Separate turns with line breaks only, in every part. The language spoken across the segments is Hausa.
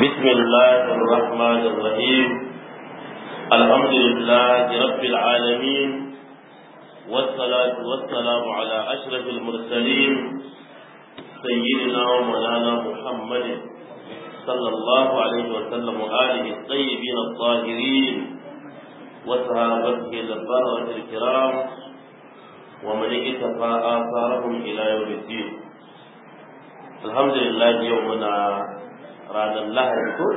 بسم الله الرحمن الرحيم الحمد لله رب العالمين والصلاة والسلام على أشرف المرسلين سيدنا ومولانا محمد صلى الله عليه وسلم وآله الطيبين الطاهرين وصحابته البررة الكرام ومن اكتفى آثارهم إلى يوم الدين الحمد لله يومنا ranar lahadi ko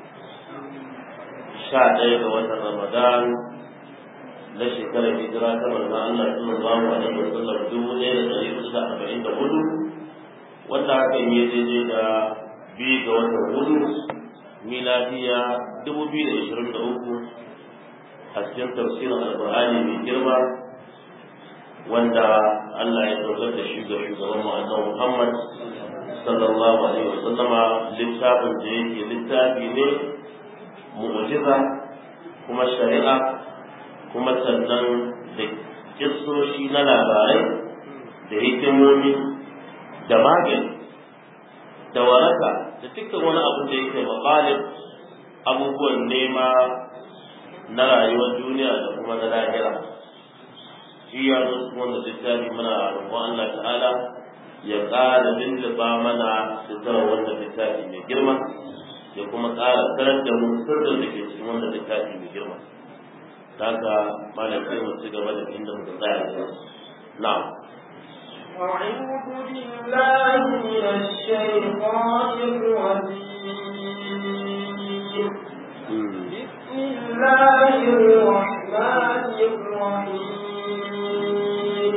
sha ɗaya ga watan ramadan na shekarar hijira ta manzon Allah sallallahu alaihi wa sallam dubu ɗaya da ɗari hudu da arba'in da hudu wanda hakan ya daidai da biyu ga watan hudu miladiya dubu biyu da ashirin da uku a cikin tafsirin alƙur'ani mai girma wanda Allah ya ɗaukar da shi ga shugaban mu annabi Muhammad sallallahu alaihi wasallama littafin da yake littafi ne mu'jiza kuma shari'a kuma sannan da kissoshi na labarai da hikimomi da magani da waraka da dukkan wani abu da yake maƙalib abubuwan nema na rayuwar duniya da kuma na lahira shi ya zo wanda littafi muna roƙon Allah ta'ala ya ƙara lulluɓa mana sutura wanda littafi mai girma ya kuma ƙara karar da mu sirrin da ke cikin wanda littafi mai girma daga malam sai mu ci gaba da inda muka tsaya da na'am
أعوذ بالله من الشيطان الرجيم بسم الله الرحمن الرحيم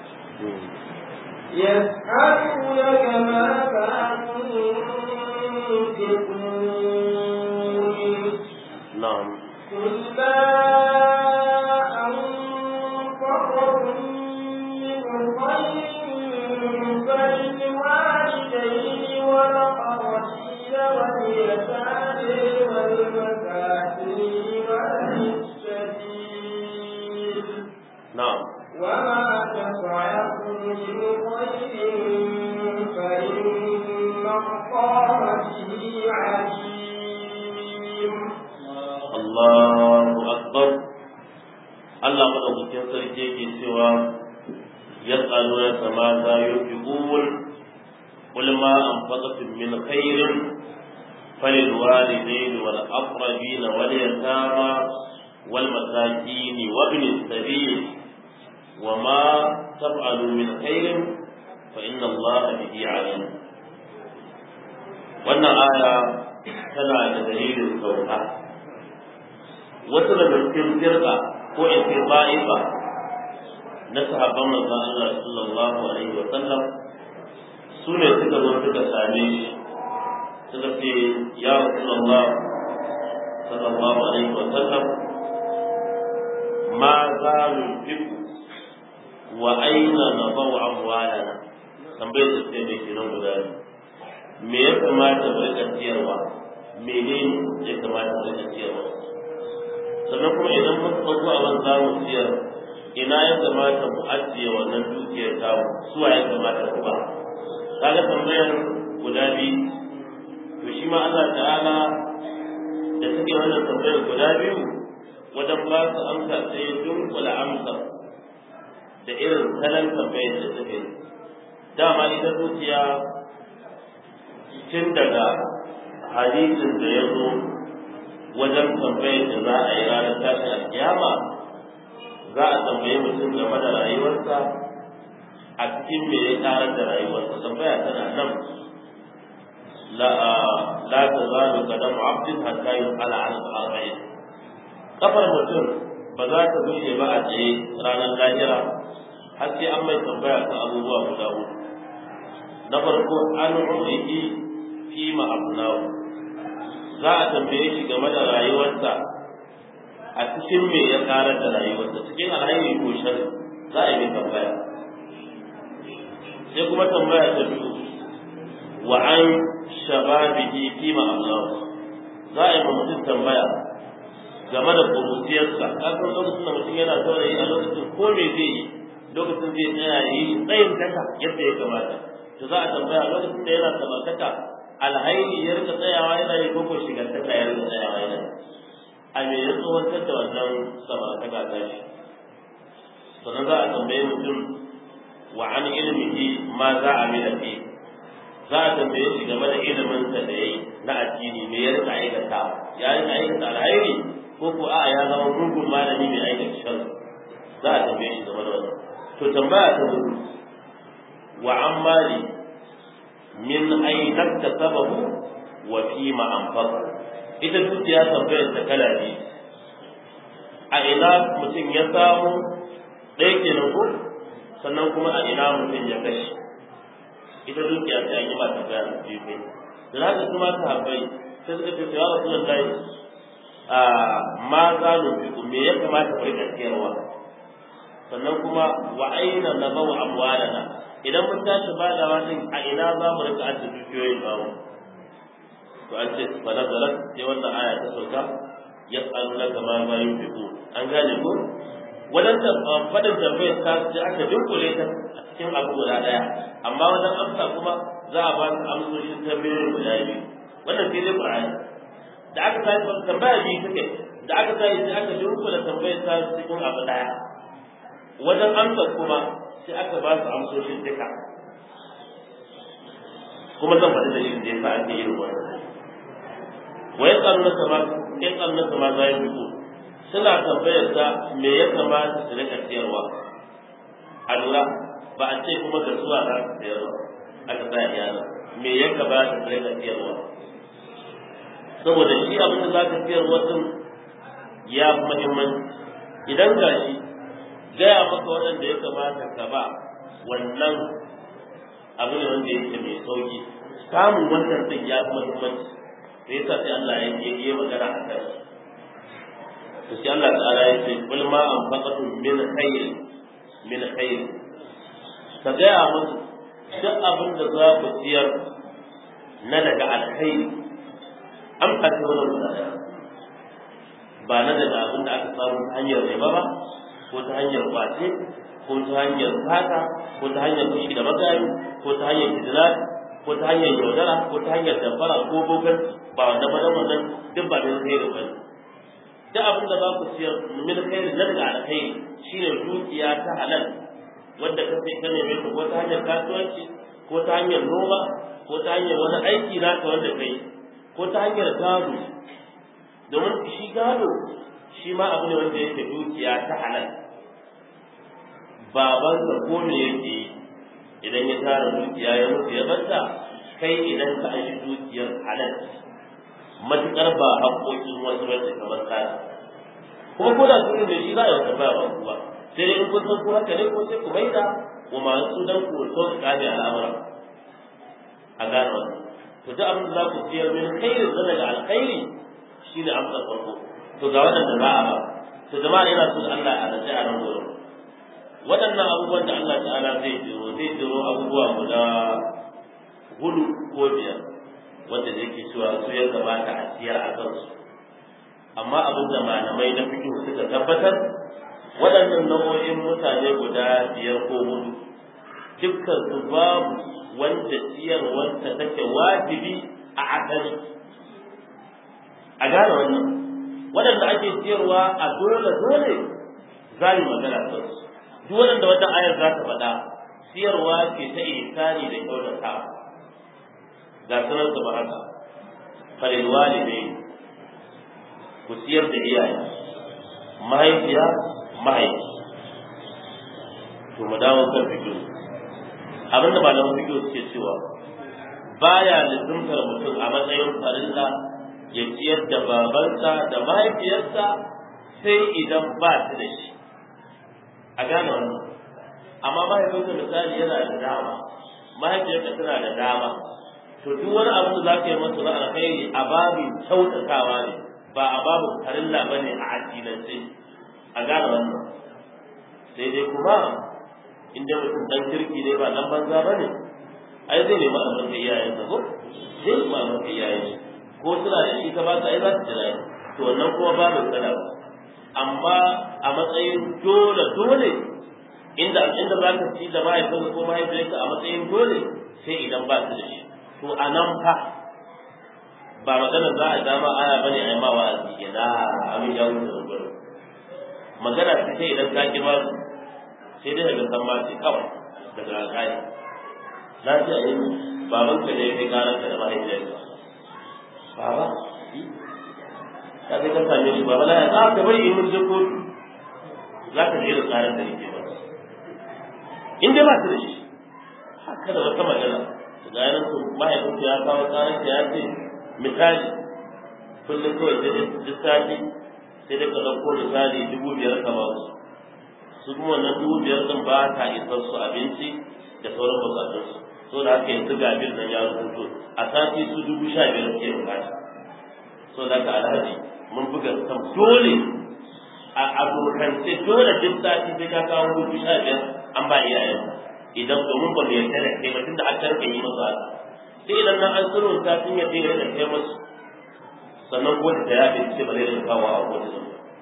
يسألونك ماذا ينفقون
na'am
قل ما أنفقتم من خير فللوالدين والأقربين واليتامى والمساكين وابن السبيل
na'am
وما تفعلوا من خير فإن الله به عليم
Allahu akbar Allah madaukakin sarki yake cewa yas'aluna kama za yunfiqun qul ma anfaqtum min khairin فللوالدين والأقربين واليتامى والمساكين وابن السبيل وما تفعلوا من خير فإن الله به عليم wannan aya tana da dalilin sauka wasu daga cikin firka ko in ce ba'ifa na sahabban manzon Allah sallallahu alaihi wa sallam su ne suka zo suka same shi suka ce ya rasulullah sallallahu alaihi wa sallam ma za nunfiku wa aina nadau amwalana tambayar da sai mai kiran guda biyu me ya kamata mu rika ciyarwa menene ya kamata mu rika ciyarwa sannan kuma idan mun ɗauko abin za mu ciyar ina ya kamata mu ajiye wannan dukiyar tamu suwa ya kamata ku ba kaga tambayar guda biyu to shi ma Allah ta'ala da suke wannan tambayar guda biyu wajen ba su amsa sai dunkula amsa da irin salon tambayar da suke dama ita dukiya tun daga hadisin da ya zo wajen tambayar da za a yi ranar tashin alkiyama za a tambaye mutum game da rayuwarsa a cikin me ya karar da rayuwarsa tambaya tana nan la la tazalu qadamu abdin hatta yus'ala an arba'in kafar mutum ba za ta bushe ba a tsaye ranar lahira har sai an mai tambaya ta abubuwa guda uku na farko an umrihi fi ma abnahu za a tambaye shi game da rayuwarsa a cikin me ya karar da rayuwarsa cikin alhairi ko shari za a yi tambaya sai kuma tambaya ta biyu wa an shababihi fi ma abnahu za a yi mutum tambaya game da kuruciyarsa kasan lokacin da mutum yana saurayi a lokacin ko me zai yi lokacin zai tsaya yi tsayin daka yadda ya kamata to za a tambaya lokacin da yana samartaka a alhaini ya rika tsayawa yana yi koko shigantaka ya rika tsayawa yana a me ya tsohontar da wannan samartaka ta shi sannan za a tambaye mutum wa an ilmihi ma za a mila fi za a tambaye shi game da iliminsa da ya yi na addini me ya rika aikata ya rika aikata alhairi ko ko a ya zama mugun malami mai aikata shan za a tambaye shi game da wannan to tambaya ta hudu wa an mali min aina tasabahu wa fi ma anfaqa ita dukiya tambayar ta kala ne a ina mutum ya samu ɗaya kenan ko sannan kuma a ina mutum ya kashe ita dukiya ta yi ma tambaya da biyu kai da haka kuma ta habbai sai suka ce ya rasu da a ma za mu me ya kamata ku rika siyarwa sannan kuma wa aina na bau amwalana idan mun tashi badawa din a ina za mu rika ajiye dukiyoyin bamu to an ce fa nazalat sai wannan aya ta sauka yas'alunaka ma ma yunfiqu an gane ko wajen fadin tambayar ta sai aka dunkule ta a cikin abu guda daya amma wajen amsa kuma za a ba su amsoshin tambayoyin guda biyu wannan sai dai qur'ani da aka tashi tambaya biyu take da aka tashi sai aka dunkule tambayar ta cikin abu daya wajen amsa kuma sai aka ba su amsoshin duka kuma zan faɗi da shi da yasa ake yin wannan wa ya tsaro nasa ma ya tsaro nasa ma za ya fito suna tambayar sa me ya kamata su rika siyarwa a lura ba a ce kuma ga zuwa za su siyarwa aka sa iyana me ya kamata su rika siyarwa saboda shi abin da za ka siyarwa din ya fi muhimmanci idan ga shi gaya maka waɗanda ya kamata ka ba wannan abu ne wanda yake mai sauki samun wannan din ya fi muhimmanci sai yasa sai Allah ya yi yi magana a kan to sai Allah ta'ala ya ce kul ma anfaqatum min khairin min khairin ka gaya musu duk abin da za ku ciyar na daga alkhairi an kace wannan guda ba na daga abin da aka samu ta hanyar riba ba ko ta hanyar kwace ko ta hanyar fata ko ta hanyar fushi da magani ko ta hanyar kidnap ko ta hanyar yaudara ko ta hanyar damfara ko bogan ba wanda ba wannan duk ba min kai ba duk abin da ba ku siyar min kai na daga alkhairi shine dukiya ta halal wanda ka sai ka neme ta ko ta hanyar kasuwanci ko ta hanyar noma ko ta hanyar wani aiki naka wanda kai ko ta hanyar gado domin shi gado shi ma abu ne wanda yake dukiya ta halal babansa ko me yake idan ya tara dukiya ya mutu ya barta kai idan ka aji dukiyar halal matukar ba haƙoƙin wasu bace kamar tsara kuma ko da sun da shi za a yi tambaya ba ku ba sai dai in kun san ko haka ne ko sai ku maida wa masu dan ku so su kame al'amura a gane wannan to duk abin da za ku ciyar min khairin da daga alkhairi shine amsa farko to ga waɗanda za a ba to jama'a yana so Allah a rage a nan gurin waɗannan abubuwan da Allah ta'ala zai jiro zai jiro abubuwa guda hudu ko biyar wanda zai ke cewa su ya gabata a siyar a kansu amma abin da malamai na fikin suka tabbatar waɗannan nau'o'in mutane guda biyar ko hudu dukkan su babu wanda siyarwarsa take wajibi a asali a gane wannan waɗanda ake siyarwa a dole dole za mu magana kansu duk waɗanda wata ayar za ta faɗa siyarwa ce ta ihsani da kyautata ga sanar da haka falil walidai ku siyar da iyaye mahaifiya mahaifi to mu dawo kan fikiyo abinda malaman fikiyo suke cewa baya lizimtar mutum a matsayin farilla ya ciyar da babansa da mahaifiyarsa sai idan ba su da shi a gane wannan amma mahaifinka misali yana da dama mahaifiyarka tana da dama to duk wani abu da za ka yi masa na alkhairi a babin kyautatawa ne ba a babin farilla ba ne a addinance a gane wannan sai dai kuma inda mutum dan kirki ne ba dan banza ba ne ai zai nemi albarka iyayensa ko zai nemi albarka iyayensa ko suna da shi ka ba su ai za su jira to wannan kuma babu tsada amma a matsayin dole dole inda inda za ka ci da mahaifinka ko mahaifiyarka a matsayin dole sai idan ba su da shi to a nan fa ba magana za a dama aya bane a yi ma wa'azi ina abin ya wuce da gurin magana ce sai idan ka kima sai dai daga san ma ce kawai daga alƙali na ce a yi baban ka ne ya karar ka da mahaifiyarka baba ka kai ka same shi baba na ya za ka bari in mun je kotu za ka je da tsarin da yake ba in dai ba su da shi haka da wata magana ga yanar su mahaifinka ya kawo tsarin ya ce misali kullum kawai sai duk sati sai dai ka ɗauko misali dubu biyar ka ba su su kuma wannan dubu biyar ɗin ba ta isar su abinci da sauran bukatunsu so da haka yanzu ga bil nan ya rubuto a sati su dubu sha biyar ke bukata so da haka alhaji mun buga kan dole a abokance dole duk sati sai ka kawo dubu sha biyar an ba iyayen idan domin ba mu yarda da kai ba tunda aka rika yi musu haka sai idan nan an tsiro ta sun yarda ya rika kai musu sannan ko da ya fi ce ba zai rika kawo a kowace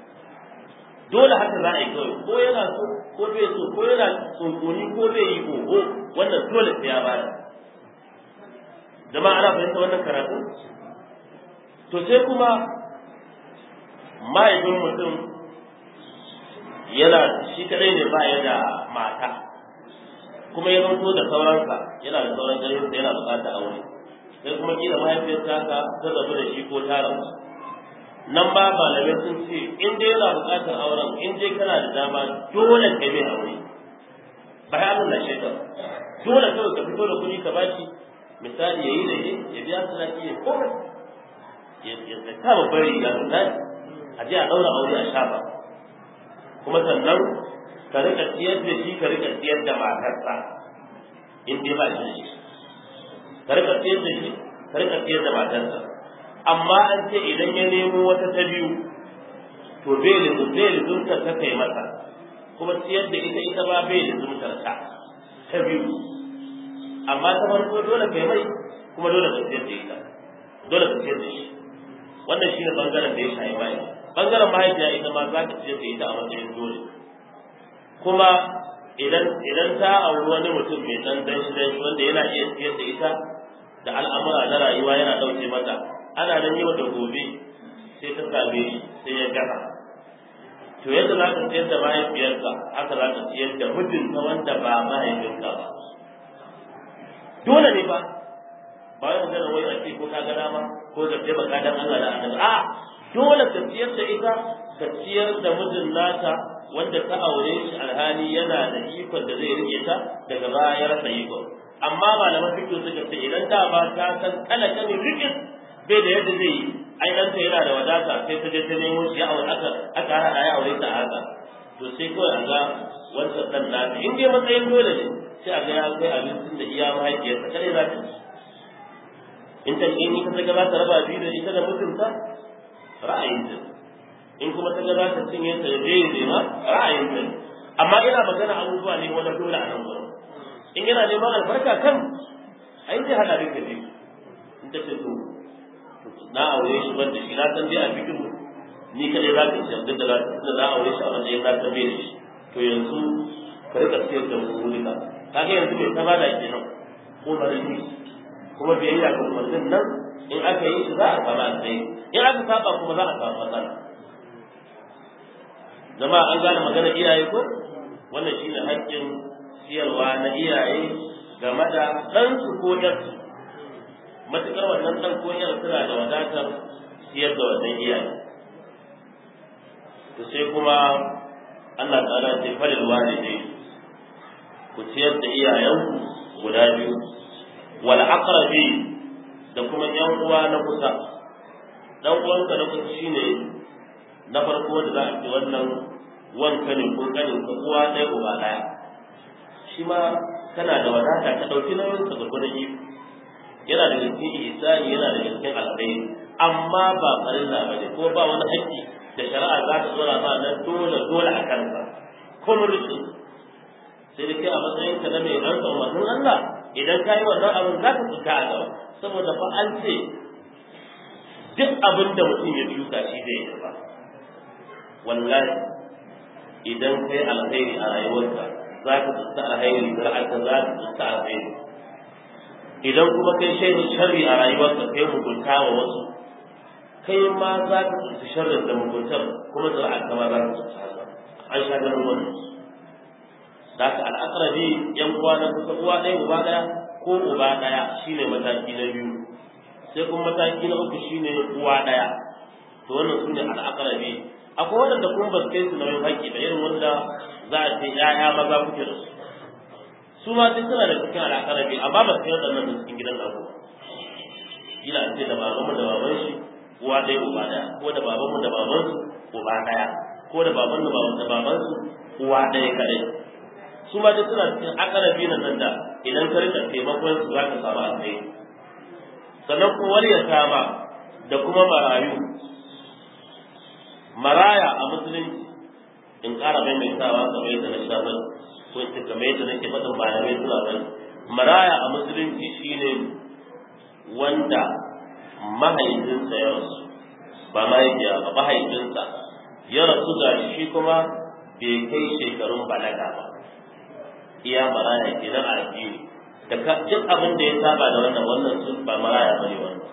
dole haka za a yi kawai ko yana so ko bai so ko yana tsunkuni ko bai yi oho wannan dole sai ya bada jama'a ana fahimta wannan karatu to sai kuma mahaifin mutum yana shi kadai ne ba ya da mata kuma ya zanto da sauransa yana da sauran ƙarfinsa yana buƙatar aure sai kuma kila mahaifiyarsa ka ta rabu da shi ko ta rabu nan ba malamai sun ce in dai yana buƙatar auren in dai kana da dama dole ka mai aure ba ya nuna shaida dole kawai ka fito da kuɗi ka bashi misali ya yi da ya biya su lafi ya kome ya ta babbar riga misali a je a ɗaura aure a shafa kuma sannan ka rika siyar da shi ka rika siyar da matarsa in dai ba shi da shi ka rika siyar da shi ka rika siyar da matarsa amma an ce idan ya nemo wata ta biyu to bai lizumtar ta kai masa kuma siyar da ita ita ba bai lizumtar ta ta biyu amma ta farko dole kai mai kuma dole ka siyar da ita dole ka siyar da shi wannan shi ne bangaren da ya shayi mai bangaren mahaifiya ita ma za ka siyar da ita a matsayin dole kuma idan idan ta auri wani mutum mai dan danshi danshi wanda yana iya siyar da ita da al'amura na rayuwa yana ɗauke mata ana nan yau da gobe sai ta same shi sai ya gaba to yadda za ka siyar da mahaifiyarka haka za ka siyar da mijinka wanda ba mahaifinka ba dole ne ba ba wai magana wai a ce ko ka ga dama ko ka ce baka dan Allah da annabi a dole ka siyar da ita ka siyar da mijin nata wanda ta aure shi alhali yana da ikon da zai rike ta daga baya ya rasa ikon amma malaman fiqh suka ce idan da ba ta san talaka ne rikis bai da yadda zai yi ai ɗanta yana da wadata sai ta je ta nemo shi ya aure aka aka haɗa ya aure ta haka to sai kawai a ga wancan ɗan nata in dai matsayin dole ne sai a ga ya kai abincin da iya mahaifiyarsa kare za ta ci in ta in ita ta ga za ta raba biyu da ita da mutunta ra'ayin ta in kuma ta ga za ta cinye ta je ya ma ra'ayin ta amma ina magana abubuwa ne wani dole a nan gurin in yana neman albarka kan ai zai hada duka biyu in ta ce to na aure shi ban da shi na san dai a bikin ni kadai za ka ci duk da da na aure shi a matsayin na san bai da shi to yanzu ka rika siyar da mu rika kaga yanzu bai ta bada kenan ko ba ne kuma biyayya ga umarnin nan in aka yi shi za a samu alheri in aka saba kuma za a samu matsala jama'a an gane magana iyaye ko wannan shine haƙƙin siyarwa na iyaye game da ɗansu ko ƴarsu matuƙar wannan ɗan ko ƴar suna da wadatar siyar da wannan iyaye to sai kuma Allah ta'ala ce falil walidai ku ciyar da iyayenku guda biyu wal aqrabi da kuma ƴan uwa na kusa dan uwanka na kusa shine na farko da za a ce wannan wanka ne ko kanin ka uwa ɗaya uba ɗaya shi ma kana da wadata ka ɗauki nauyin sa gurgurdan yi yana da cikin ihsani yana da cikin alkhairi amma ba farilla bane ko ba wani haƙƙi da shari'a za ta tsora ma na dole dole a kansa ko mulki sai da kai a matsayin ka na mai rantsa umarnin Allah idan ka yi wannan abin za ka fita a gaba saboda fa an ce duk abin da mutum ya shuka shi zai yi ba wallahi idan kai alkhairi a rayuwarka za ka tsinta alkhairi zar'arka za ka tsinta alkhairi idan kuma kai shaidar sharri a rayuwarka kai mugunta wa wasu kai ma za ka tsinci sharrin da muguntar kuma zira'a kama za ka tsinci haka an sha ganin wannan da haka al'akarabi yan uwa na kusa uwa ɗaya uba ɗaya ko uba ɗaya shine mataki na biyu sai kuma mataki na uku shine uwa ɗaya to wannan su ne al'akarabi akwai waɗanda kuma ba su kai su nauyin haƙƙi da irin wanda za a ce ‘ya'ya maza kuke da su su ma duk suna da cikin al'akarabi amma ba su kai waɗannan da cikin gidan naku gila an ce da babanmu da baban shi uwa ɗaya uba ɗaya ko da babanmu da baban su uba ɗaya ko da babanmu da baban su uwa ɗaya kaɗai su ma duk suna cikin akarabi na nan da idan ka rika taimakon su za ka samu alheri sannan kuma wani ya kama da kuma marayu maraya a musulunci in ƙara maimaitawa kamar yadda na sha bane ko in ce kamar yadda nake faɗin malamai suna bane maraya a musulunci shine wanda mahaifinsa ya rasu ba mahaifiya ba mahaifinsa ya rasu ga shi kuma bai kai shekarun balaga ba iya maraya kenan a addini da duk abin da ya saba da wannan wannan sun ba maraya bane wannan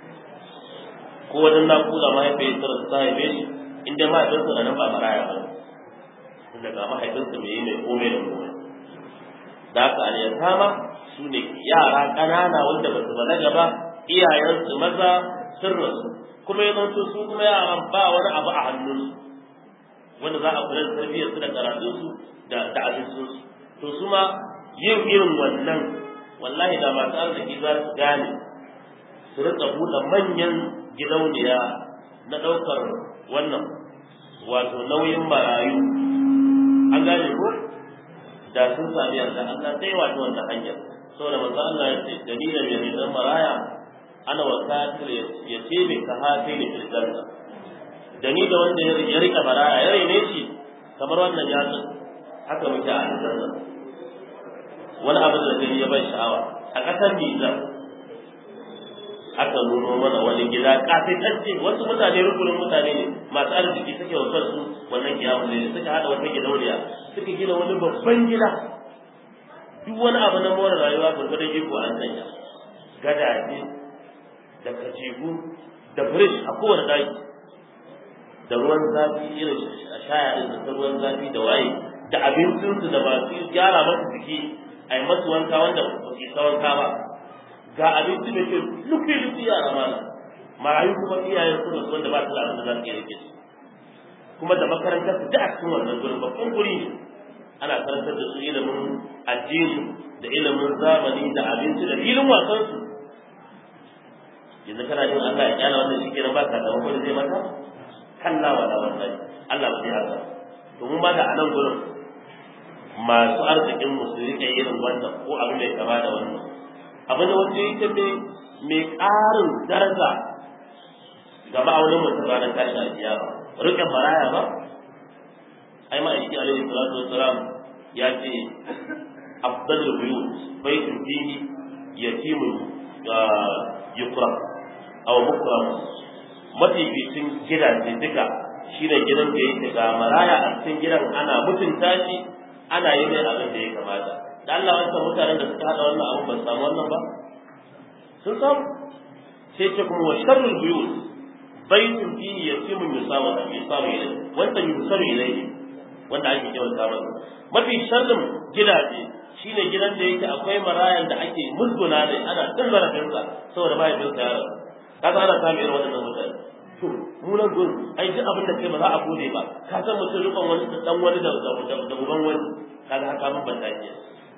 ko wajen nakuda mahaifiyar ta ta haife shi in dai mahaifinsa da nan ba maraya ba tunda ga mahaifinsa mai yi mai kome da kome da haka al-yatama su ne yara ƙanana wanda ba su balaga ba iyayensu maza sun rasu kuma ya zanto su kuma yaran ba wani abu a hannunsu wanda za a kula da tarbiyyarsu da karatunsu da da abincinsu to su ma yin irin wannan wallahi da masu arziki za su gane su rika buɗe manyan gidauniya na ɗaukar wannan wato nauyin marayu an gane ko da sun sami yarda Allah sai wato wannan hanyar saboda manzo Allah ya ce dalilin ya mai zan maraya ana wa kafir ya ce mai ka hafi ne fil janna da ni da wanda ya rika maraya ya rene shi kamar wannan yatsun haka muke a aljanna wani abin da gani ya ban sha'awa a ƙasar Nijar aka nuno mana wani gida kafitacce wasu mutane rukunin mutane ne masu arziki suke wasar su wannan kiyamu ne suka hada wata gidauniya suka gina wani babban gida duk wani abu na more rayuwa gurgurdan iko an sanya gadaje da kajigu da firish a kowane daki da ruwan zafi irin a shaya din da ruwan zafi da waye da abincinsu da masu gyara masu jiki a yi masu wanka wanda ba su isa wanka ba ga abinci da ke lufi lufi yara mana marayu kuma iyayen su da wanda ba su da abin da za su iya rike su kuma da makarantar su da a cikin wannan gurin babban guri ne ana karantar da su ilimin addini da ilimin zamani da abinci da filin wasan su yanzu kana jin Allah ya kyala wannan shi kenan ba ka da wani zai mata kalla wa da wannan Allah ba zai haka to mun ba da anan gurin masu arzikin mu su rike irin wannan ko abin da ya kama da wannan abin da wanda yake mai mai ƙarin daraja ga ma'aunin mutum ranar tashi alkiyama rike maraya ba ai ma aiki alaihi salatu wassalam ya ce afdalul buyut baitun fihi yatimun yukram aw mukram mafificin gidaje duka shine gidan da yake ga maraya a cikin gidan ana mutunta shi ana yi mai abin da ya kamata da Allah wancan mutanen da suka hada wannan abin ba su samu wannan ba sun samu sai ce kuma wa sharrul buyut baitun fihi yatimun yusawa yusawa ilayhi wanda yusawa ilayhi wanda ake kyauta masa mafi sharrin gidaje shine gidan da yake akwai marayan da ake musguna ne ana cin zarafinsa saboda mahaifinsa ya rasu kaga ana samun irin waɗannan mutane to mu nan gurin ai duk abin da kai ba za a gode ba ka san mutum rikon wani dan wani da da uban wani kaga haka mun ban dace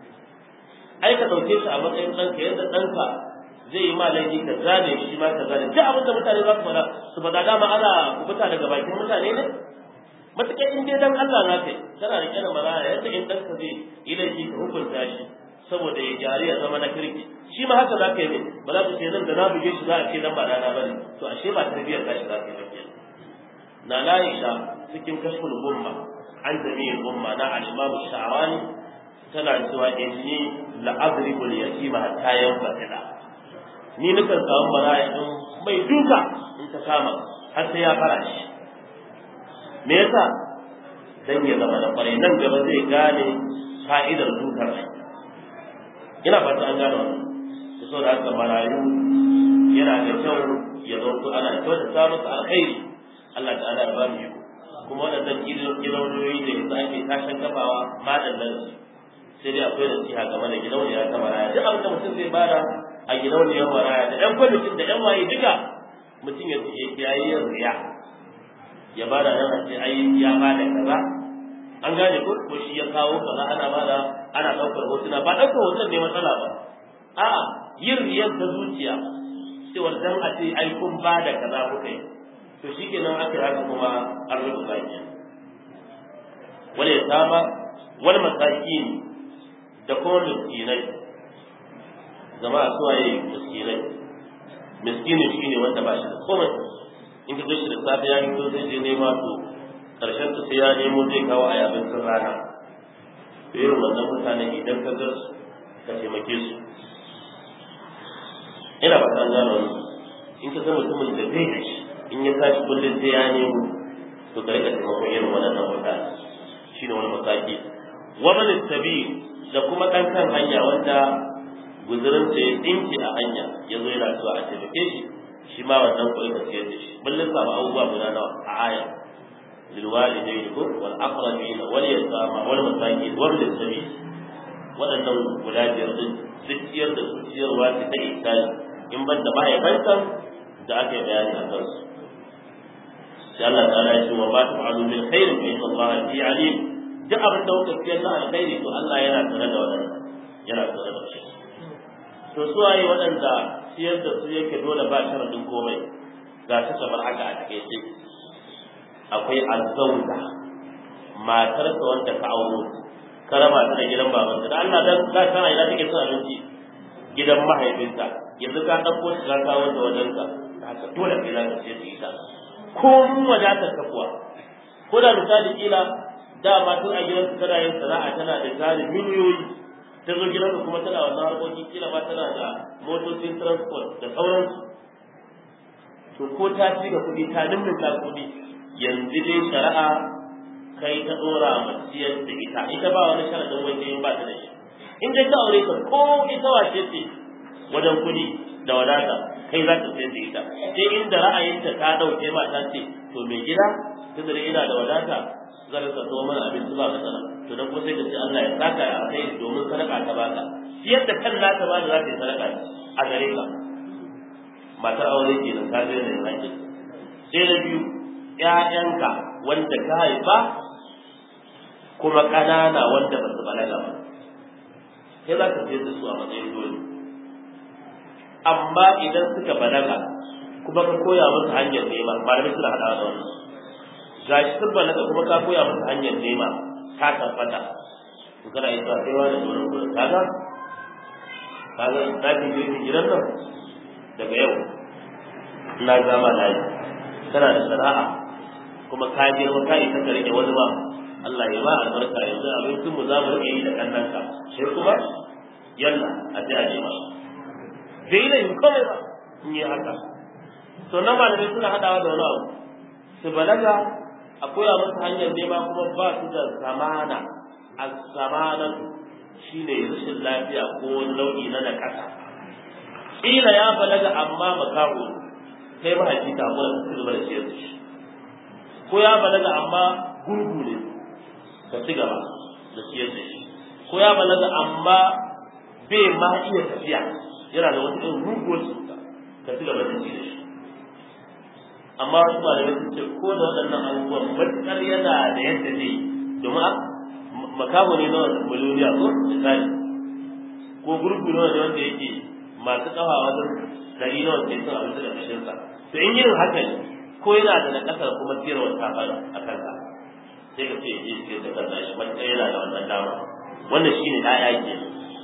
ai ka dauke shi a matsayin ɗanka yadda ɗanka zai yi ma laifi ka zane shi ma ka zane duk abin da mutane za su faɗa su faɗa dama ana kubuta daga bakin mutane ne matuƙar in dai dan Allah na kai kana da kira maraya yadda in ɗanka zai yi laifi ka hukunta shi saboda ya gyari ya zama na kirki shi ma haka za ka yi ne ba za ka ce nan da na buge shi za a ce dan ba dana ba ne to ashe ba tarbiyyar tashi za ka yi ba ke na Aisha cikin kashful umma an jami'in umma na al-Imam Sha'rani tana cewa inni la adribu al-yatima hatta yanfa'ila ni nukan samu maraya in mai duka in ta kama har sai ya fara shi me yasa dan ya zama da kwarai nan gaba zai gane fa'idar dukar rai ina fata an gano da saboda haka marayu yana da kyau ya zo ana kyautata musu alkhairi Allah ta'ala ya ba mu iko kuma waɗannan gidauniyoyi da yanzu ake tashin kafawa madallan su sai dai akwai nasiha game da gidauniya ta maraya duk abin da mutum zai bada a gidauniyar maraya da ƴan kwamitin da ƴan waye duka mutum ya kiyaye yin riya ya bada nan a ce ai ya bada kaza an gane ko ko shi ya kawo kaza ana bada ana ɗaukar hotuna ba ɗaukar hoton ne matsala ba a'a yin riyar ta zuciya cewar dan a ce ai kun bada kaza kuka yi to shi kenan aka yi haka kuma an rufe baki wani ya saba wani masakin da kuma miskinai zama a suwaye miskinai miskinin shi ne wanda ba shi da komai in ka shi da safe ya fito zai je nema to karshen ta sai ya nemo zai kawo a abincin rana to irin wannan mutane idan ka ga su ka taimake su ina ba ta gano in ka ga mutumin da zai da shi in ya tashi kullum sai ya nemo to ka rika taimakon irin waɗannan mutane shi ne wani mataki wa man tabi da kuma ɗan kan hanya wanda guzurin sa ya dinki a hanya ya zo yana zuwa a taimake shi shi ma wannan kuɗi ka siyar da shi mun lissafa abubuwa guda nawa a aya للوالدين والأقربين واليتامى والمساكين وابن السبيل waɗannan guda biyar din duk ciyar da su ciyarwa ce ta ihsani in ban da mahaifansa da aka yi bayani a kansu sai Allah ta'ala ya ce wa ma taf'alu min khairin fa inna Allah bi alim duk abin da kuka ciyar na alkhairi to Allah yana tare da wannan yana tare da shi to su waye waɗanda ciyar da su yake dole ba sharadin komai ga su kamar haka a takaice akwai azzauda matarsa wanda ka auro ka raba ta da gidan babanta da Allah dan za ta ina take cin abinci gidan mahaifinta yanzu ka dauko shi ka kawo ta wajen ka haka dole kai za ka ce ta ita ko mun wadatar ka kuwa ko da misali kila da ma tun a gidansu tana yin sana'a tana da tarin miliyoyi ta zo gidansu kuma tana wannan harkokin kila ma tana da motocin transport da sauransu to ko ta ci ga kuɗi ta nimmin kuɗi yanzu dai shari'a kai ta dora ma ciyar da ita ita ba wani sharadin wanda in ba ta da shi in dai ta aure ka ko ita wace ce wajen kuɗi da wadata kai za ka sayar da ita sai inda ra'ayinta ta dauke ma ta ce to mai gida tun da ina da wadata zan ka so mana abinci ba matsala to dan kuma sai ka ce Allah ya saka a kai domin sadaka ta baka ciyar da kan nata ba da za ta yi sadaka a gare ka matar aure kenan ka ga yanayin haƙƙin sai na biyu ‘ya'yanka wanda ka haifa kuma ƙanana wanda ba su balaga ba sai za ka sayar da su a matsayin dole amma idan suka balaga kuma ka koya musu hanyar nema malamai suna haɗawa da wannan ga shi sun balaga kuma ka koya musu hanyar nema ka tabbata to kana yi sa sai wani dole dole kaga kaga na fi gidan nan daga yau na zama na yi kana da sana'a kuma ka girma ka isa ka rike wani ba Allah ya ba albarka yanzu abincin mu za mu rike yi da kannanka sai kuma yalla a ji a nema bai da yin komai ba in yi haka to nan malamai suna hadawa da wani abu su balaga a koya musu hanyar nema kuma ba su da zamana a zamanan shine rashin lafiya ko nau'i na nakasa kila ya balaga amma makaho kai mahaifi ta hakura ka ci gaba da ciyar da shi ko ya balaga amma gurgu ne ka ci gaba da ciyar da shi ko ya balaga amma bai ma iya tafiya yana da wata irin ruguwar cuta ka ci gaba da ciyar da shi amma wasu malamai sun ce ko da waɗannan abubuwan matuƙar yana da yadda zai domin makaho ne na miliyoniya ko misali ko gurgu ne wanda yake masu kafa wajen dari nawa ke son abinci da kashinsa to in yin haka ne ko yana da nakasar kuma siyarwa ta fara a kanka sai ka ce yi siyar da kansa shi matuƙar yana da wannan dama wannan shine ɗaya ke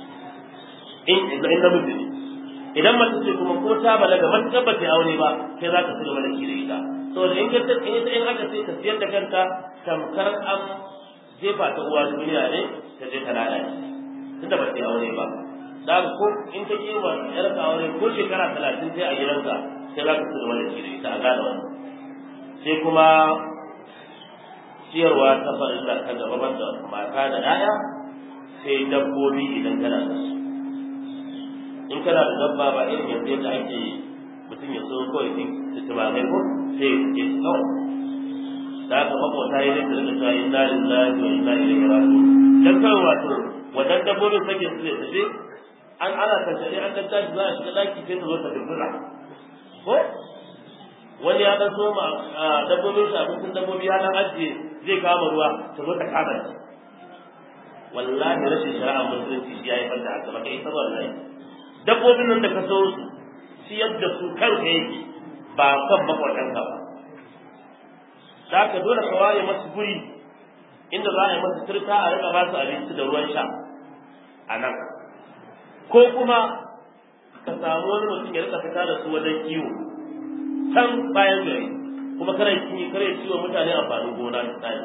in in namiji ne idan mace ce kuma ko ta balaga matuƙar ba ta aure ba sai za ka ci gaba da shi da ita saboda in ka in ita in aka sai ka siyar da kanta tamkar an jefa ta uwa duniya ne ta je ta lalace tunda ba ta aure ba da ko in ka yi wa yar ka aure ko shekara talatin sai a gidanka sai za ka ci gaba da shi da ita a gane wannan sai kuma ciyarwa ta farilla ta gaba banda mata da 'ya'ya sai dabbobi idan kana da su in kana da dabba ba irin yanzu yadda ake mutum ya so kawai su tumakai ko sai ya ce kawai da haka makwata ya rinka rika cewa inna lillahi wa inna ilaihi raji'un dan kawai wato wadan dabbobin sake su ne tafi an ana tantare an dan tashi za a shiga daki sai ta zo ta dubura ko wani ya dan soma dabbobin shi abincin dabbobi ya dan ajiye zai kama ruwa ta zo ta kama shi wallahi rashin shari'a musulunci shi ya yi fanta haka baka isa wallahi dabbobin nan da ka so su ciyar da su kanka yake ba kan makwatanka ba da ka dole ka ware masu guri inda za a yi masu turka a rika ba su abinci da ruwan sha a nan ko kuma ka samu wani mutum ya rika fita da su wajen kiwo can bayan gari kuma kare kiwo kare ciwo mutane amfanin gona misali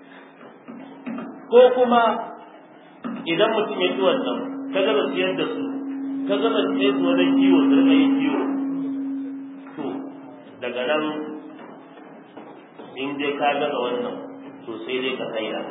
ko kuma idan mutum ya ci wannan ka gama siyar da su ka gama siyar su wajen kiwo su rika yin kiwo to daga nan in dai ka gama wannan to sai dai ka saida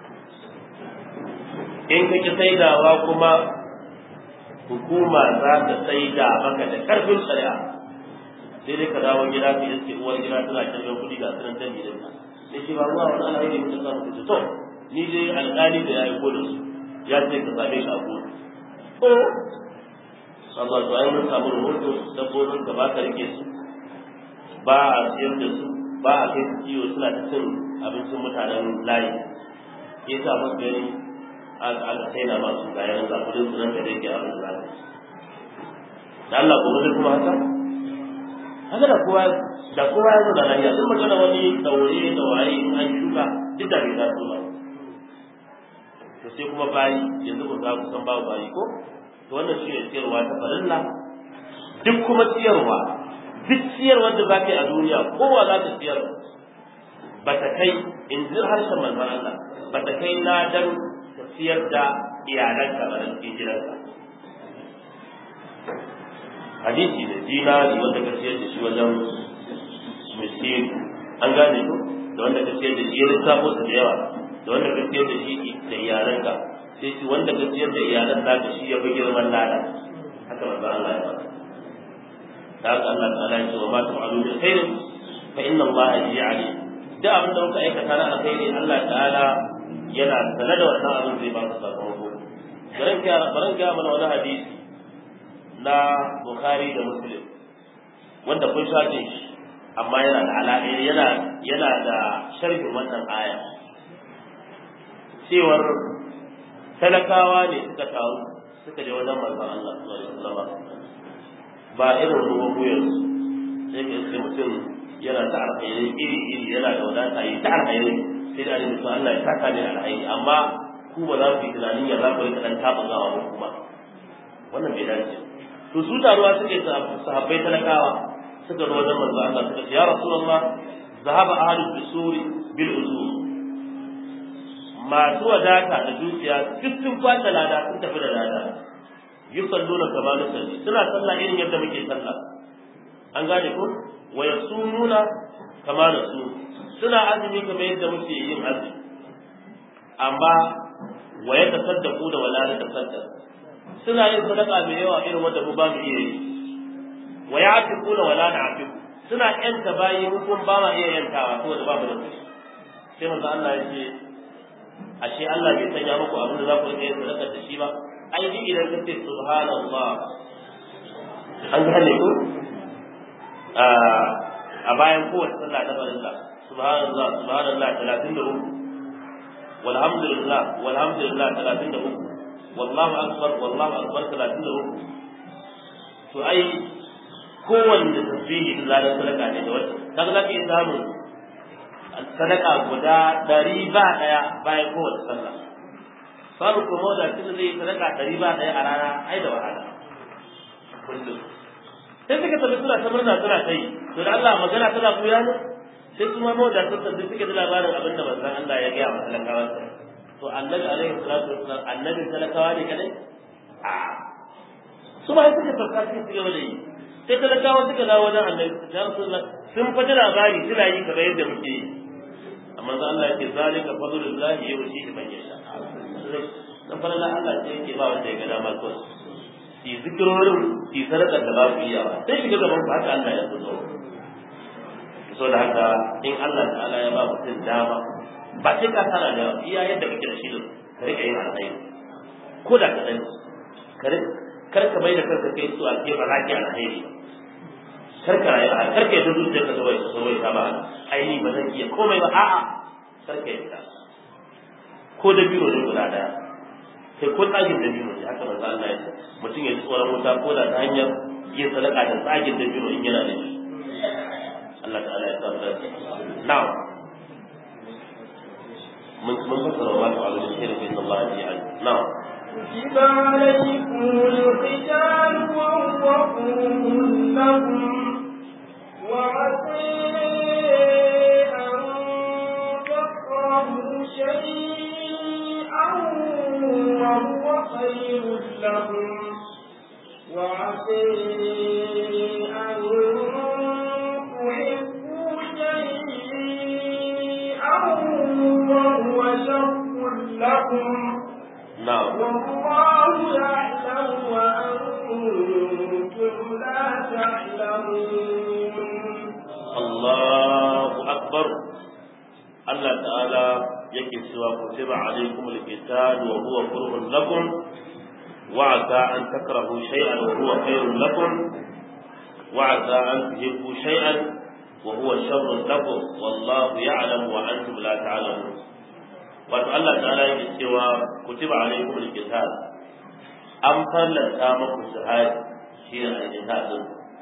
in ka ki saidawa kuma hukuma za ta saida maka da karfin shari'a sai dai ka dawo gida ka iske uwar gida tana kirgan kuɗi ga sunan dan gidan ka sai ce ba ruwa wani alheri mutum samu ka to ni dai alƙali da ya yi da su ya ce ka same shi a kotu ko Allah to ai mun samu rahoto dabbobin ka ba ka rike su ba a siyar da su ba a kai su kiwo suna ta cin abincin mutanen layi ya sa masu gani aka sai na masu kayan ga kudin su nan da dai ke abin da da Allah ko zai kuma haka haka da kowa da kowa ya zo da lafiya sun magana wani daure da waye in an shuka duk da bai taso ba to sai kuma bayi yanzu ku za ku san babu bayi ko to wannan shi ne ciyarwa ta farilla duk kuma ciyarwa duk ciyarwa da za ka yi a duniya kowa za ta ciyar ba ta kai in ji harshen manzon Allah ba ta kai ladan ka ciyar da iyalanka ba da cikin gidanka hadisi da dinari wanda ka ciyar da shi wajen miskin an gane ko da wanda ka ciyar da shi ya lissafo su da yawa da wanda ka ciyar da shi da iyalanka sai shi wanda ka ciyar da iyalan naka shi ya fi girman lada haka manzo Allah ya faɗa da haka Allah ta'ala ya ce wa ma tu'alu min khairin fa inna Allah bihi alim da abin da kuka aikata na alkhairi Allah ta'ala yana sanar da wannan abin zai ba ku sakamako baran ga baran ga mana wani hadisi na Bukhari da Muslim wanda kun shafe shi amma yana da alaƙa yana yana da sharhin wannan aya cewar talakawa ne suka taru suka je wajen manzon Allah sallallahu alaihi wasallam ba irin ruwan wuyan sai ka iske mutum yana ta alkhairi iri iri yana da wadata yi ta alkhairi sai da alaihi Allah ya saka ne alkhairi amma ku ba za ku yi tunanin ya za ku rika dan taɓa gawa ba kuma wannan bai dace to su taruwa suke sahabbai talakawa suka zo wajen manzo Allah suka ce ya rasulullah zahaba ahlul bisuri bil uzur masu wadata da dukiya duk sun kwata lada sun tafi da lada yusalluna kama nusalli suna sallah irin yadda muke sallah an gane ko wa yasumuna kama nasu suna azumi kamar yadda muke yin azumi amma wa yatasaddaqu da wala yatasaddaq suna yin sadaka mai yawa irin wanda mu ba mu iya yi wa ya'tiquna wala na'tiqu suna yanta bayi mu kun ba ma iya yantawa saboda ba mu da kuɗi sai manzo Allah ya ce ashe Allah bai sanya muku abin da za ku rike sadaka da shi ba ai ji idan ka ce subhanallah an gane ku a bayan kowace sallah ta farilla subhanallah subhanallah 33 walhamdulillah walhamdulillah 33 wallahu akbar wallahu akbar 33 to ai kowanne tasbihi da zalar sadaka ne da wata kaga za ka iya samun sadaka guda ɗari ba ɗaya bayan kowace sallah babu kuma da tunda zai sadaka ɗari ba ɗaya a rana ai da wahala kullum sai suka tafi suna ta murna suna ta yi to da Allah magana tana buya ne sai kuma mawadatar da suka ji labarin abin da manzon Allah ya gaya wa talakawa to annabi alaihi salatu wassalam annabin talakawa ne kadai a su ba suka sauka suka ci gaba da yi sai talakawa suka dawo wajen annabi ya rasulullah sun fata labari suna yi kamar yadda muke yi amma za Allah yake zalika fadlullahi yuti man yasha dan fara Allah ce yake ba wanda ya ga dama ko su yi zikirorin su yi sadakar da ba ku iya ba sai shiga gaban ku haka Allah ya so so da haka in Allah ta'ala ya ba mutum dama ba sai ka tara da iya yadda kake da shi da ka rika yin alkhairi ko da kaɗan kar ka mai da kanka kai su a ke ba za ki alkhairi kar ka rayu a kar ka yi zuciyar ka zawai zawai ta ba aini ba zan iya komai ba a'a kar ka yi ta ko da biro ne guda daya sai ko tsagin da biro ne haka manzo Allah ya ce mutum ya ji tsoron wuta ko da ta hanyar yin sadaka da tsagin da biro in yana da shi Allah ta'ala ya samu dace na'am من من ذكر الله على الخير فإن الله جميعا نعم
كتب عليكم القتال وهو كره لكم وعسى أن تكرهوا شيئا وهو خير لكم وعسى أن تحبوا شيئا وهو شر لكم
نعم
والله يعلم وأنتم لا تعلمون
Allahu akbar Allah ta'ala yake cewa kutiba alaikum alqital wa huwa kurhun lakum wa asa an takrahu shay'an wa huwa khairun lakum wa asa an tuhibbu shay'an wa huwa sharrun lakum wallahu ya'lamu wa antum la ta'lamun wato Allah ta'ala yake cewa kutiba alaikum alqital an fallanta muku jihad shi ne al-jihad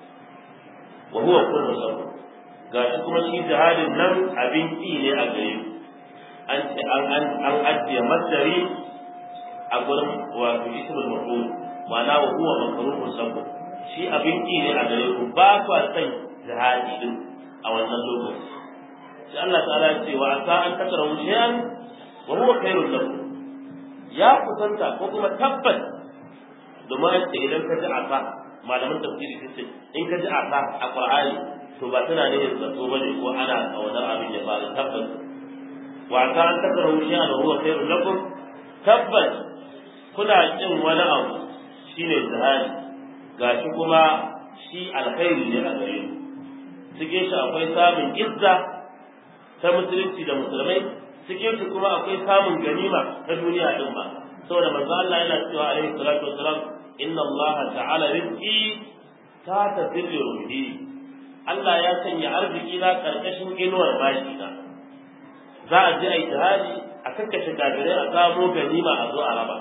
wa huwa kurhun lakum gashi kuma shi jihadin nan abin ƙi ne a gare ku an ce an an an ajiye masdari a gurin wato ismul maf'ul ma'ana wa huwa makruhun sabu shi abin ƙi ne a gare ku ba ku san jihadi din a wannan lokaci sai Allah ta'ala ya ce wa asa an takrahu shay'an wa huwa khairul lakum ya kusanta ko kuma tabbas domin an ce idan ka ji asa malaman tafsiri sun ce in ka ji asa a qur'ani to ba tana ne zato bane ko ana kawadar abin ya faru tabbas wa ka an takrahu shay'an huwa khairun lakum tabbas kuna kin wani abu shine zahari gashi kuma shi alkhairi ne a gare ku cikin shi akwai samun izza ta musulunci da musulmai cikin shi kuma akwai samun ganima ta duniya din ba saboda manzo Allah yana cewa alaihi salatu wassalam inna Allah ta'ala rizqi ta tazillu ruhi Allah ya sanya arziki na karkashin inuwar bashi na za a je a yi jihadi a kakkashe kafirai a samo ganima a zo a raba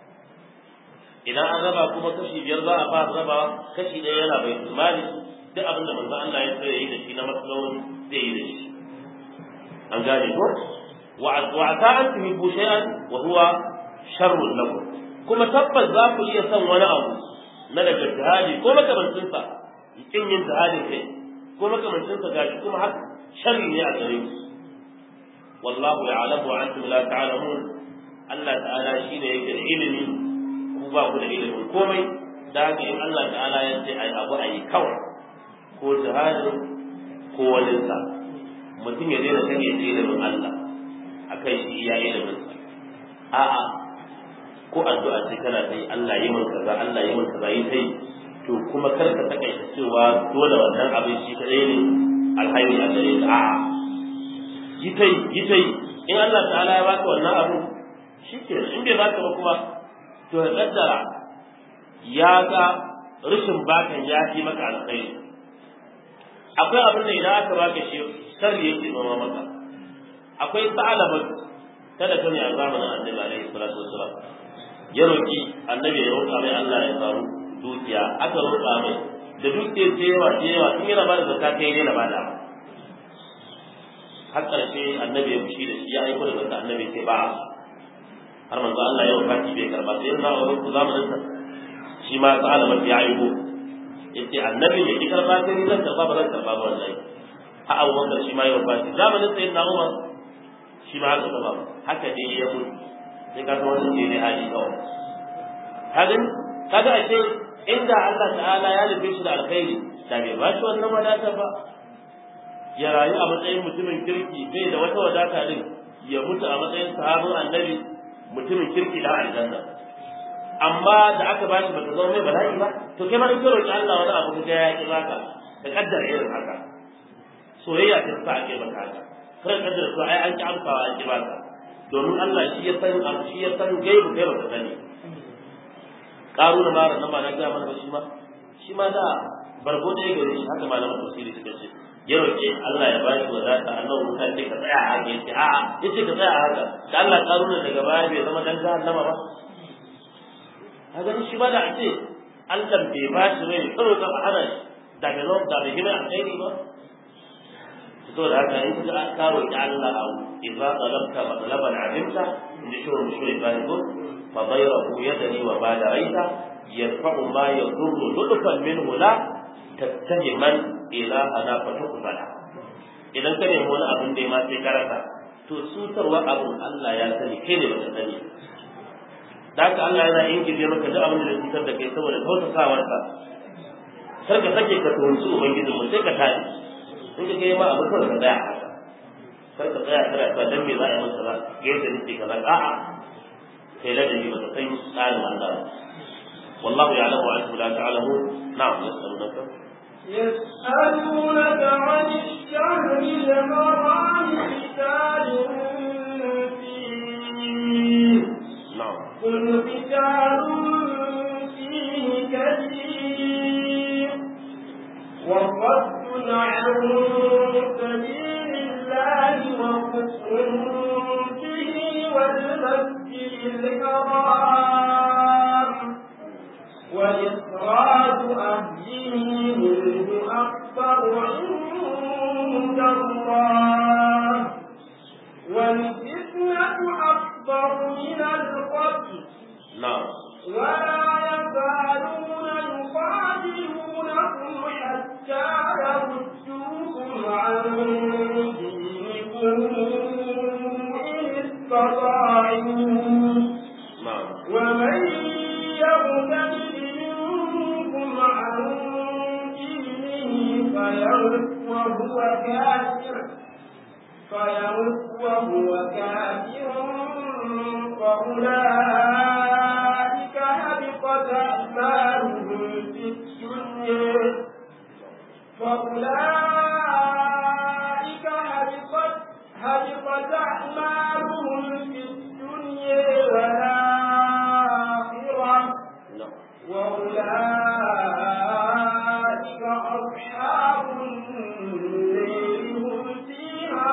idan an raba kuma kashi biyar za a fara raba kashi ɗaya yana bai mali duk abin da manzo Allah ya so ya yi da shi na matsalolin zai yi da shi an gane ko wa ata an tuhibbu shay'an wa huwa sharrun lakum kuma tabbas za ku iya son wani abu na daga jihadi ko makamancinsa kin yin jihadin kai ko makamancin sa gashi kuma haka sharri ne a gare ku wallahu ya'lamu wa antum la ta'lamun Allah ta'ala shine yake da ilimi ku ba ku da ilimin komai da haka in Allah ta'ala ya ce ai abu ayi kawai ko jihadin ko wani sa mutum ya daina sanya ilimin Allah akai shi iya ilimin sa a'a ko addu'a ce kana sai Allah yi min kaza Allah yi min kaza yi sai to kuma kar ka takaita cewa dole wannan abin shi kadai ne alhairi a gare ka a'a yi tai yi tai in Allah ta'ala ya baka wannan abu shike in bai baka ba kuma to ya kaddara ya ga rashin bakan ya fi maka alkhairi akwai abin da idan aka baka shi sarri yake noma maka akwai sa'alaba kada ka ne a zamanin annabi alaihi salatu wassalam ya roki annabi ya roka mai Allah ya faru dukiya aka roƙa mai da dukiyar ta yawa ta yawa in yana bada zakka kai ne na bada har ƙarshe annabi ya fushi da shi ya aiko da zakka annabi sai ba har manzo Allah ya wafati bai karba sai yana wa ku zamanin sa shi ma ta alama ya aiko yace annabi ne ki karba sai zan karba ba zan karba ba wallahi ha Abu Bakar shi ma ya wafati zamanin sai na Umar shi ma haka ba haka dai ya mutu sai ka san wannan ne hali kawai kaga kaga ashe inda Allah ta'ala ya nufe shi da alkhairi da bai ba shi wannan wadata ba ya rayu a matsayin mutumin kirki bai da wata wadata din ya mutu a matsayin sahabin annabi mutumin kirki da aljanna amma da aka bashi bata zama mai bala'i ba to kai ma in ka roki Allah wani abu ka ya ki baka ka kaddara irin haka soyayya ta sa ake baka haka kar kaddara to ai an ki amsawa an ki baka domin Allah shi ya san abu shi ya san gaibu kai baka sani karu da mara nan ba na ga mana shi ma shi ma da bargo da gare shi haka malaman tafsiri suka ce ya roƙe Allah ya bashi wadata Allah wuta ce ka tsaya a haka yace a'a yace ka tsaya a haka da Allah karu da daga baya bai zama dan jahannama ba kaga shi ba da a ce Allah bai bashi rai kawai ka hana shi da bai zama da bai gina alkhairi ba to da haka in ka karo ki Allah abu idza talabta matlaban alimta inda shi wani shi ba ko fa bayrahu yadani wa ba da raita yarfa'u ma yadurru lutfan minhu la tattahiman ila ana fa tuqbala idan ka nemi wani abin da ya ma sai karanta to sutarwa abin Allah ya sani kai ne baka sani da haka Allah yana ingije maka duk abin da zai cutar da kai saboda kautasawarsa kar ka sake ka tuhunci ubangijinmu sai ka tashi in ka kai ma abu kawai ka tsaya haka kar ka tsaya kana cewa dan me za a yi masa ba ga yadda nake kaza a'a kai ladabi ba ka san tsarin Allah ba والله يعلم وانتم لا تعلمون نعم يسألونك
يسألونك عن الشهر الحرام قتال فيه
نعم
قل قتال فيه كثير وصد عن سبيل الله وكفر به والمسجد الحرام وإخراج أهله منه أكبر عند الله والفتنة أكبر من القتل
نعم
ولا يزالون يقاتلونكم حتى يردوكم عن دينكم إن استطاعوا
نعم
ومن يرتد منكم عن دينه فيمت وهو كافر فيمت وهو كافر فأولئك هبطت أعمالهم في الدنيا فأولئك هبطت هبطت أعمالهم في الدنيا والآخرة
نعم
وأولئك أصحاب النار هم فيها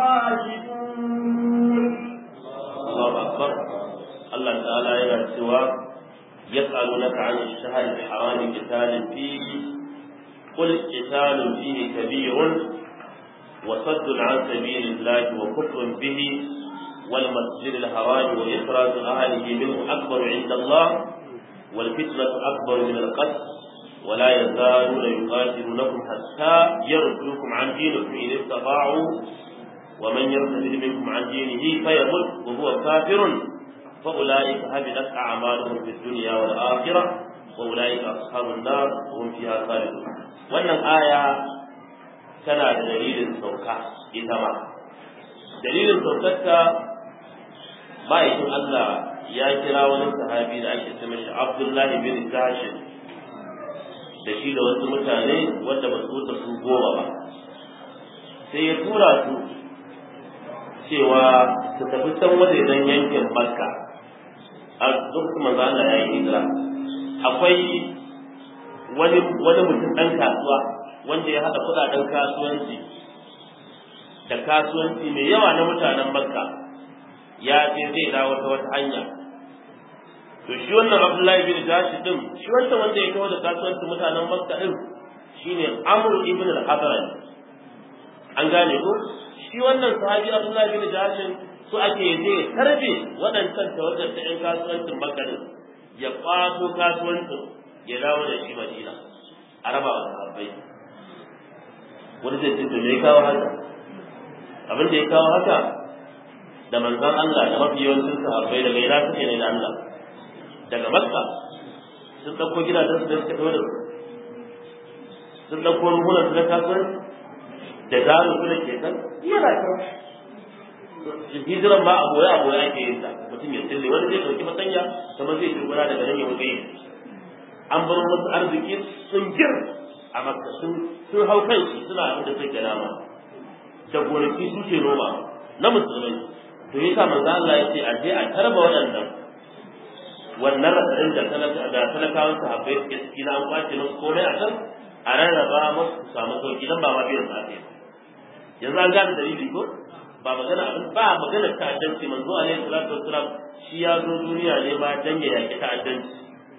خالدون
الله أكبر الله تعالى إلى سوى يسألونك عن الشهر الحرام قتال فيه قل قتال فيه كبير وصد عن سبيل الله وكفر به والمسجد الحرام وإخراج أهله منه أكبر عند الله والفتنة أكبر من القتل ولا يزالون يقاتلونكم حتى يردوكم عن دينكم إن استطاعوا ومن يرتد منكم عن دينه فيمت وهو كافر فأولئك هبطت أعمالهم في الدنيا والآخرة وأولئك أصحاب النار وهم فيها خالدون wannan aya tana da dalilin sauka ita ma dalilin saukarta ma'aikin Allah ya kira wani sahabi da ake ce mashi Abdullahi bin Zashin da shi da wasu mutane wanda ba su wuce su goma ba sai ya tura su cewa su tafi can wajejen yankin Makka a lokacin manzo Allah ya yi hijira akwai wani wani mutum dan kasuwa wanda ya hada kudaden kasuwanci da kasuwanci mai yawa na mutanen Makka ya je zai dawo ta wata hanya to shi wannan Abdullahi bin Jashi din shi wanda wanda ya kawo da kasuwanci mutanen Makka din shine Amr ibn al-Hadrami an gane ko shi wannan sahabi Abdullahi bin Jashi su ake je tarbe waɗancan tawagar ta ƴan kasuwancin Makka din ya kwato kasuwancin ya dawo da shi Madina a raba wa sahabbai wani zai ce to me ya kawo haka abin da ya kawo haka da manzon Allah da mafi yawancin sahabbai daga ina suke ne da Allah daga Makka sun ɗauko gidajen su da suka tawo da su sun ɗauko ruhunan su na kasuwanci da zaru su da ke kan yana kan hijiran ba a boye a boye ake yin ta mutum ya tsille wani zai ɗauki fatanya kamar zai dogara daga nan ya mutu yi an bar wasu arziki sun gir a makka sun sun hau kan shi suna abin da suke dama da gonaki suke noma na musulmai to yasa manzo Allah ya ce a je a tarba waɗannan wannan rasarin da talaka da talakawan sahabbai suke ciki na an kwace musu komai a can a rarraba musu su samu sauki dan ba ma biyan sa ake yanzu an gane dalili ko ba magana abin ba magana ta'addanci manzo alaihi salatu wassalam shi ya zo duniya ne ma dan ya yaki ta'addanci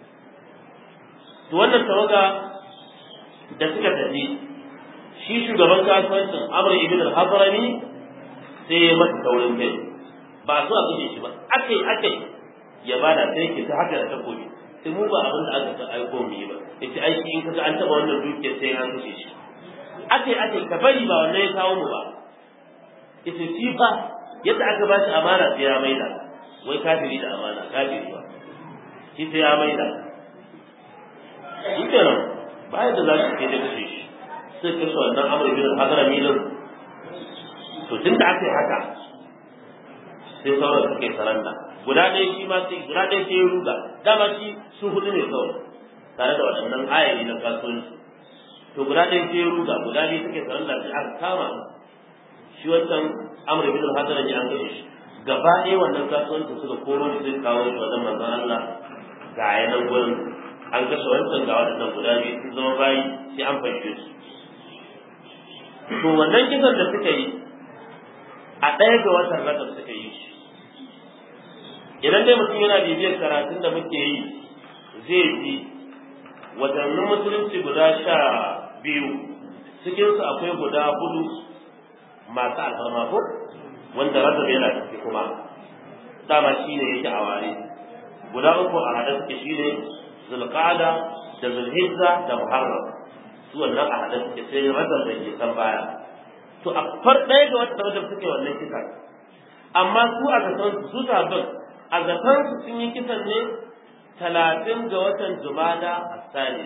to wannan tawaga da suka tafi shi shugaban kasuwancin Amr ibn al-Hadrami sai ya masa taurin kai ba so a kashe shi ba akai akai ya bada sai ke ta haka da takobi sai mu ba abin da aka san aiko mu yi ba yace ai in kaga an taba wannan dukiyar sai an kashe shi akai akai ka bari ba wannan ya kawo mu ba yace shi fa yadda aka ba shi amana sai ya maida wai kafiri da amana kafiri ba shi sai ya maida shi kenan ba yadda za su ke da kashe shi sai kashe wannan amur bin al-hadrami din to tun da aka yi haka sai sauran suke saranda guda ɗaya shi ma sai guda ɗaya sai ya ruga dama shi su hudu ne kawai tare da waɗannan ayayi na kasuwanci to guda ɗaya sai ya ruga guda biyu suke saranda sai aka kama shi wancan amur bin al-hadrami an kashe shi gaba ɗaya wannan kasuwancin suka koro shi zai kawo shi wajen manzon Allah ga yanan gurin an kashe wancan ga waɗannan guda biyu sun zama bayi sai an fashe su to wannan kisan da suka yi a ɗaya ga watan rajab suka yi shi idan dai mutum yana bibiyar karatun da muke yi zai ji watannin musulunci guda sha biyu cikinsu akwai guda hudu masu alfarma ko wanda rajab yana ciki kuma dama shi ne yake a ware guda uku a haɗe suke shi ne zulqa'ada da zulhijja da muharram su wannan a haɗe suke sai rajab da ke san baya to a far ɗaya ga wata rajab suke wannan kisa amma su a zaton su sabbin a zaton su sun yi kisan ne talatin ga watan jumada a sani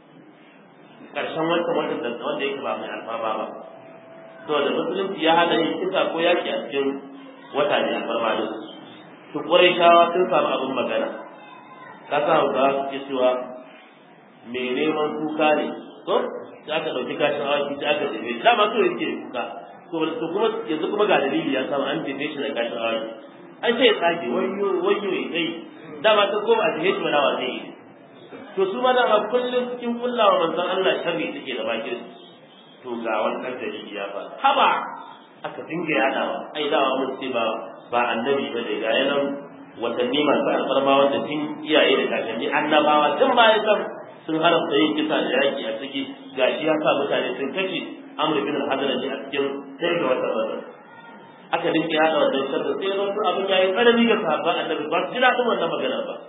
ƙarshen watan watan da wanda yake ba mai alfaba ba to da musulunci ya hana yin kisa ko yaki a cikin wata ne alfarma ne to ƙwarai sun samu abin magana ka sa ga suke cewa mai neman kuka ne to sai aka dauki kashin awaki sai aka jefe shi dama so yake kuka to kuma yanzu kuma ga dalili ya samu an jefe shi da kashin awaki an sai ya tsage wayyo wayyo ya kai dama ta koma a jefe shi mana wa zai yi to su ma dama kullum cikin kullawa manzon Allah sharri take da bakin to ga wannan dalili ya fa haba aka dinga yadawa ai dawa mun ce ba ba annabi ba da ga yanan watanni masu alfarma wanda tun iyaye da kakanni annabawa tun baya san sun haramta yin kisa da yaki a ciki gashi ya sa mutane sun kashe amr bin al-hadrami a cikin sai ga wata wata aka dinka yada wannan sharri sai wasu abin yayi tsanani ga sahabban annabi ba su ji daɗin wannan magana ba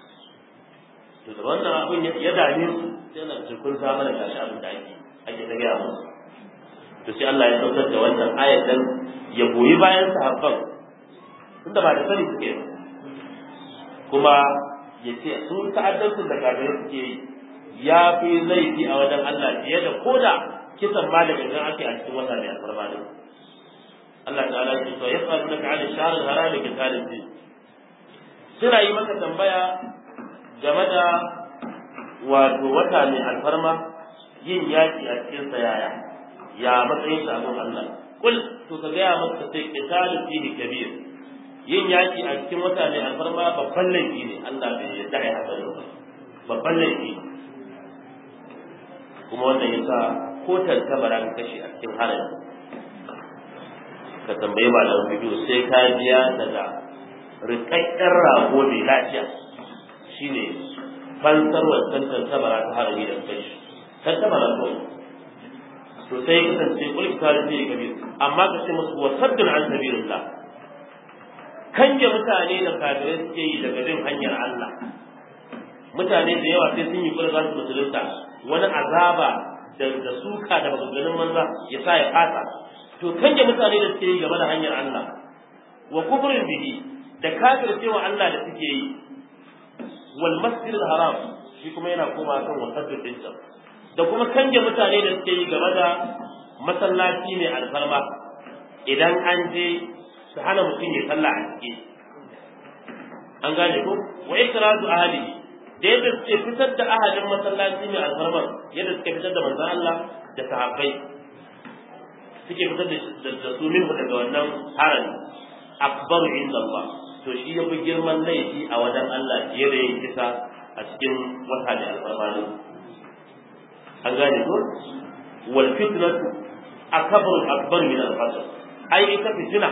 to da wannan abin ya dame su sai na ce kun sa mana gashi abin da ake ake ta gaya musu to sai Allah ya saukar da wannan ayatan ya goyi bayan sahabban tunda ba da sani suke ba kuma ya ce sun ta'addansu da kafirai suke yi ya fi laifi a wajen Allah fiye da koda kisan ma da gangan ake a cikin wata mai alfarma ne Allah ta'ala ya ce to ya faru naka ala shahr al-haram ki talibi suna yi maka tambaya game da wato wata mai alfarma yin yaki a cikin sa yaya ya matsayin sa abin Allah kul to ka ga ya maka sai qitalun fihi kabir yin yaki a cikin wata mai alfarma babban laifi ne Allah bai yarda ya haka ba babban laifi kuma wannan yasa ko tantabara ka kashe a cikin harami ka tambayi malamin bidiyo sai ka biya daga rikakken rago mai lafiya shine fansar wancan tantabara ta harami da kashi tantabara ko to sai kasance kulki tare da kabir amma ka ce musu wasaddun an sabilillah kange mutane da kafirai suke yi daga bin hanyar Allah mutane da yawa sai sun yi kula za su musulunta wani azaba da suka da maganganun manza ya sa ya fata to kange mutane da suke yi game da hanyar Allah wa kufrin bihi da kafir cewa Allah da suke yi wal masjidil haram shi kuma yana koma kan wasaddin dinsa da kuma kange mutane da suke yi game da masallaci mai alfarma idan an je su hana mutum ya sallah a ciki an gane ko wa ikraju ahli da yadda suke fitar da ahadin masallaci mai alfarma yadda suke fitar da manzon Allah da sahabbai suke fitar da su minhu daga wannan harami akbar inda Allah to shi ya fi girman laifi a wajen Allah fiye da yin kisa a cikin wata da alfarma ne an gane ko wal fitnatu akbar akbar min al qatl ai ita fitina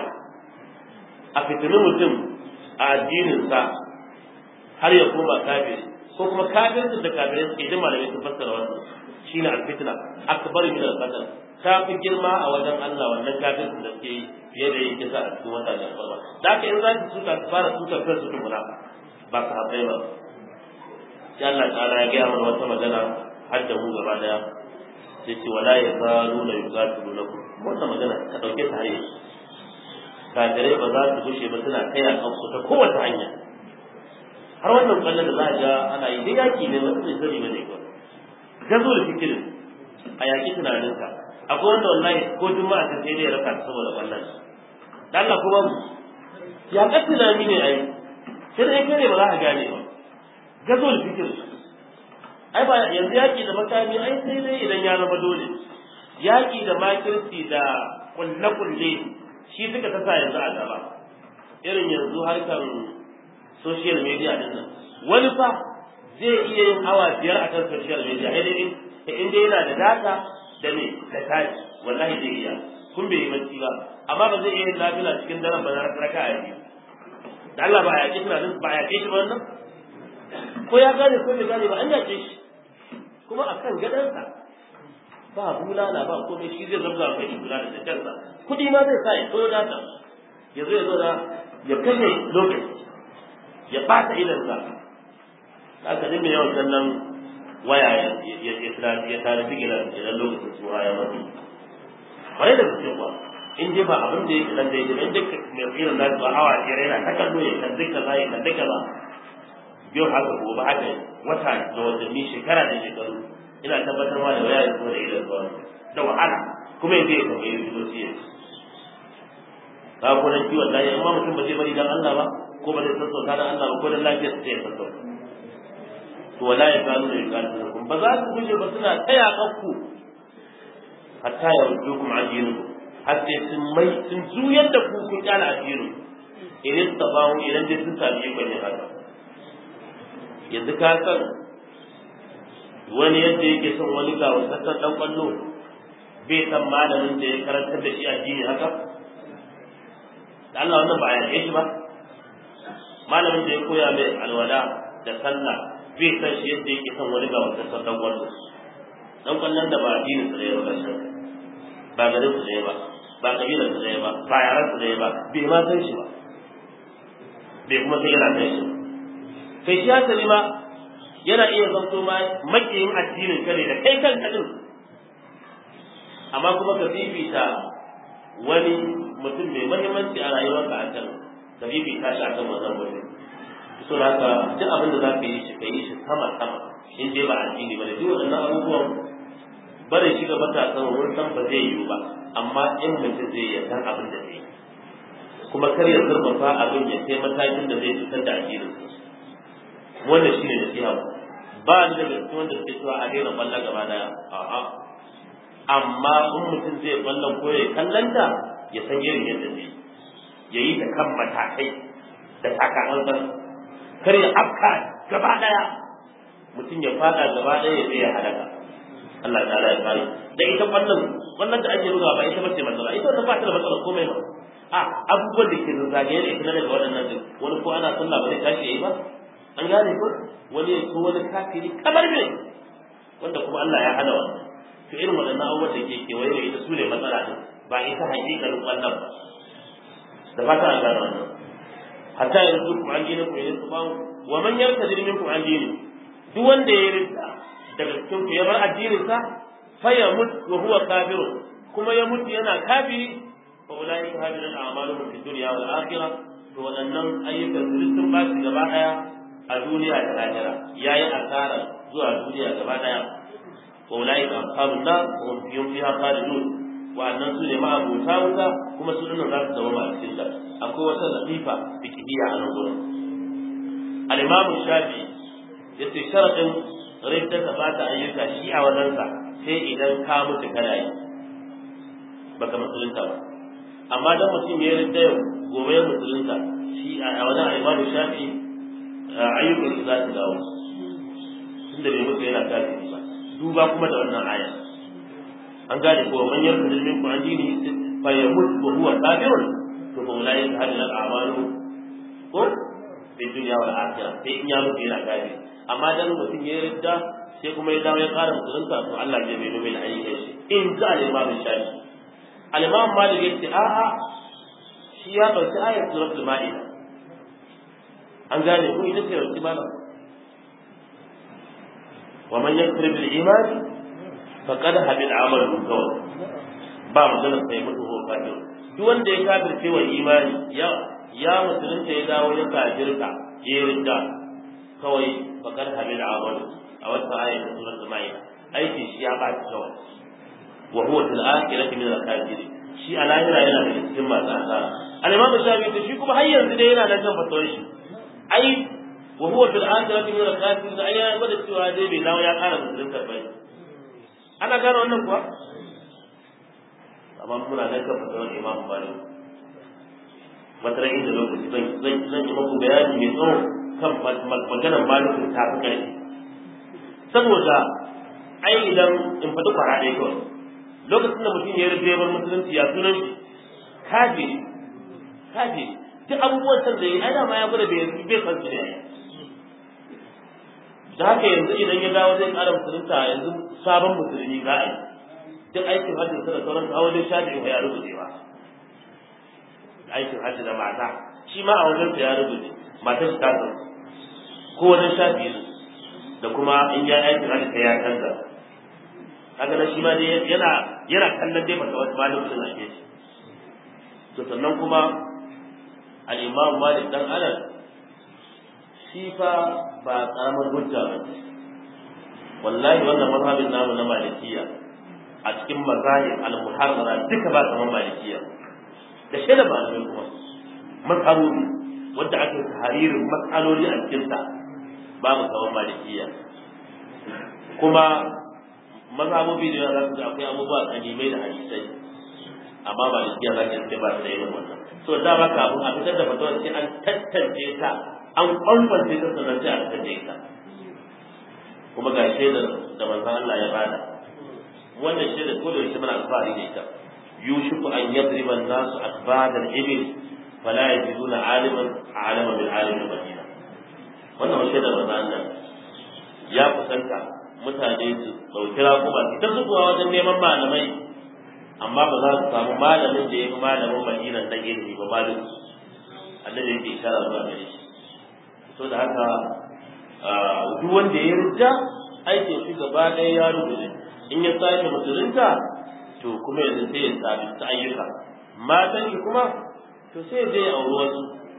a fitinin mutum a addinin sa har ya koma kafiri ko kuma kafirin da kafirai suke jin malamai sun fassara wannan shine al fitna akbar min al qatl ta fi girma a wajen Allah wannan kafirin da suke yi fiye da yin kisa a cikin wata da alfarma da haka in za su suka su fara suka kansu tukuna ba su haɗai ba sai Allah ta'ala ya gaya mana wata magana har da mu gaba daya sai ce wala ya zalu la yuqatilu lakum wannan magana ka dauke ta har yanzu kafirai ba za su gushe ba suna kai a kansu ta kowace hanya har wannan kallon da za a ga ana yi dai yaki ne wanda bai sani ba ne ba gazo da fikirin a yaki tunaninka akwai wanda wallahi ko juma'a ta sai dai ya raka saboda wannan da Allah kuma ya ka tunani ne ai sai dai kai ne ba za ka gane ba gazo da fikirin ai ba yanzu yaki da makami ai sai dai idan ya zama dole yaki da makirci da kulle-kulle shi suka tasa yanzu a gaba irin yanzu harkar social media din nan wani fa zai iya yin awa biyar a kan social media sai dai in dai yana da data da me da tashi wallahi zai iya kun bai yi bacci ba amma ba zai iya yin lafiya cikin daren ba na raka a yi da Allah ba ya kisa din ba ya kai shi ba wannan ko ya gane ko bai gane ba an yace shi kuma akan gadansa ba bulala ba komai shi zai zabga kai shi bulala da kansa kudi ma zai sa ya koyo data ya zo ya zo da ya kashe lokaci ya bata idan sa aka dinga yawan kallon waya ya ya ya tare digila idan lokacin suha ya mutu bare da gaske kuwa in dai ba abin da yake dan da yake in dai mai irin da ba hawa ya rena ta kallo ya kan duka zai kan duka ba biyo haka gobe haka wata da watanni shekara da shekaru ina tabbatar ma da waya ya zo da idan ba da wahala kuma yanzu ya kamar yi zuci ya ka ko nan kiwon lafiya amma mutum ba zai bari dan Allah ba ko ba zai sassauta dan Allah ba ko dan lafiyar sa ya sassauta to wala ya kanu da yakatu ba za su guje ba suna taya kakku hatta ya rujukum ajinu har sai sun mai sun juyar da ku kun kyala ajinu idan tabawu idan dai sun sami ikon yin haka yanzu ka san wani yadda yake son wani ga wasassan dan kwallo bai san malamin da ya karantar da shi addini haka da Allah wannan ba a yarda shi ba malamin da ya koya mai alwala da sallah bai san shi yadda yake son wani ga wasassan dan kwallo dan kwallon da ba addinin sa da ya ba shi ba garin su da ba ba kabilar su da ba ba yaran su da ba bai ma san shi ba bai kuma sai yana san shi kai shi hasali ma yana iya zanto ma makiyin addinin kare da kai kanka din amma kuma ka fifita wani mutum mai mahimmanci a rayuwarka a kan ka fifita shi a kan wannan mutum so haka duk abin da za ka yi shi ka yi shi sama sama in dai ba addini ba da duk waɗannan abubuwan bare shi ga matasan wurin san ba zai yiwu ba amma in mutum zai yi san abin da zai yi kuma kar ya zurfafa abin ya kai matakin da zai fitar da addinin wannan shine nasiha ba ni daga cikin wanda suke cewa a daina kwallon gaba daya a'a amma in mutum zai kwallon ko ya kallanta ya san irin yadda zai ya yi ta kan matakai da sakamakon kar ya afka gaba daya mutum ya fada gaba daya ya zai ya halaka Allah ta'ala ya kare da ita kwallon kwallon da ake bugawa ba ita bace matsala ita ta ba ta da matsala komai ba a abubuwan da ke zagaye da ita na daga waɗannan duk wani ko ana sallah ba zai tashi yayi ba an gane ko wani ya so wani kafiri kamar me wanda kuma Allah ya hana wannan to irin waɗannan abubuwan da ke kewaye da ita su ne matsala ne ba ita hakikalin kwallon ba da fata an gane wannan hatta yanzu kuma an gina ku yanzu ba wa man yartadi minkum an dini duk wanda ya rinta daga cikin ku ya bar addinin sa fa ya mutu wa huwa kafirun kuma ya mutu yana kafiri fa ulai ka hadin al'amalu fi dunya wal akhirah to waɗannan ayyukan su sun ba su gaba daya a duniya da lahira yayi asara zuwa duniya gaba daya wa ulai ka ashabun nar hum fihim fiha khalidun wa'annan su ne ma'abuta wuta kuma su dinnan za su zama a cikin ta akwai wata latifa fikiriya a nan gurin al-imamu shafi yace sharadin ridda ta bata ayyuka shi a wajensa sai idan ka mutu kana yi baka musulunta ba amma dan mutum ya ridda yau gobe ya musulunta shi a wajen al-imamu shafi ayyukan su za su dawo tunda bai mutu yana kafiri ba duba kuma da wannan aya an gane ko man yarda min ku an dini fa yamut wa huwa kafirun to fa ulai ka hadin al'amalu ko fi dunya wal akhirah sai in ya mutu yana kafiri amma dan mutum ya yarda sai kuma ya dawo ya ƙara musulunta to Allah zai bai nome ayyukan shi in za al-imam shafi al-imam malik yace a'a shi ya dauki ayat suratul ma'ida an gane ko ita ce wacce malam wa man yakfur bil iman faqad habit amalu kawai ba maganar sai mutu ko kafir duk wanda ya kafirce wa imani ya ya musulunta ya dawo ya kafirta ya rinda kawai faqad habit amalu a wata ayat ta suratul maida aiki shi ya ba ta kawai wa huwa fil akhirati min al kafirin shi a lahira yana da cikin masu asara al-imam shafi shi kuma har yanzu dai yana nan kan fatawar shi ai wa huwa fil akhirati min al-kafirin ai ya gwada cewa dai bai dawo ya ƙara musulun karbai ana gano wannan kuwa amma muna nan kan fatawar imam malik wata ran inda lokaci zan zan zan yi muku bayani mai tsawo kan maganar malikin ta fi ƙarfi saboda ai idan in faɗi kwara ɗaya kawai lokacin da mutum ya rufe bar musulunci ya sunan shi kafiri kafiri duk abubuwan san da yi ai dama ya gwada bai bai san su ne da haka yanzu idan ya dawo zai ƙara musulunta yanzu sabon musulmi za a yi duk aikin hajji da sauran kawo dai shafi ya rubuce ba aikin hajji da mata shi ma a wajen ya rubuce matar shi ta san ko wajen shafi da kuma in ya aikin hajji ta ya canza kaga na shi ma dai yana yana kallon dai mata wata malamin da ake shi to sannan kuma al-imam malik dan anas shi fa ba karamar hujja ba wallahi wannan mazhabin namu na malikiya a cikin mazahib al-muharrara duka ba kamar malikiya da shi da malamai kuma mazhabobi wanda ake tahririn matsaloli a cikin ta babu kamar malikiya kuma mazhabobi da za su ga akwai abubuwa kalimai da hadisai amma malikiya za ka ce ba su da irin wannan so da ba kafin a fitar da fatawa sai an tantance ta an kwankwance ta sannan sai a fitar da ita kuma ga shaidar da manzon Allah ya bada wannan shaidar ko da yake muna alfahari da ita yushiku an yadriba an-nasu akbad al-ibil fala yajiduna aliman alama bil alim al-madina wannan shaidar manzon Allah ya kusanta mutane su dauki raƙuma su ta zuwa wajen neman malamai amma ba za su samu malamin da ya fi malamin madina na ilimi ba malin annabi yake ishara zuwa gare shi so da haka duk wanda ya rija aikin shi gaba ɗaya ya rubuce in ya sake musulunta to kuma yanzu sai ya sabi ta ayyuka matan shi kuma to sai zai auri wasu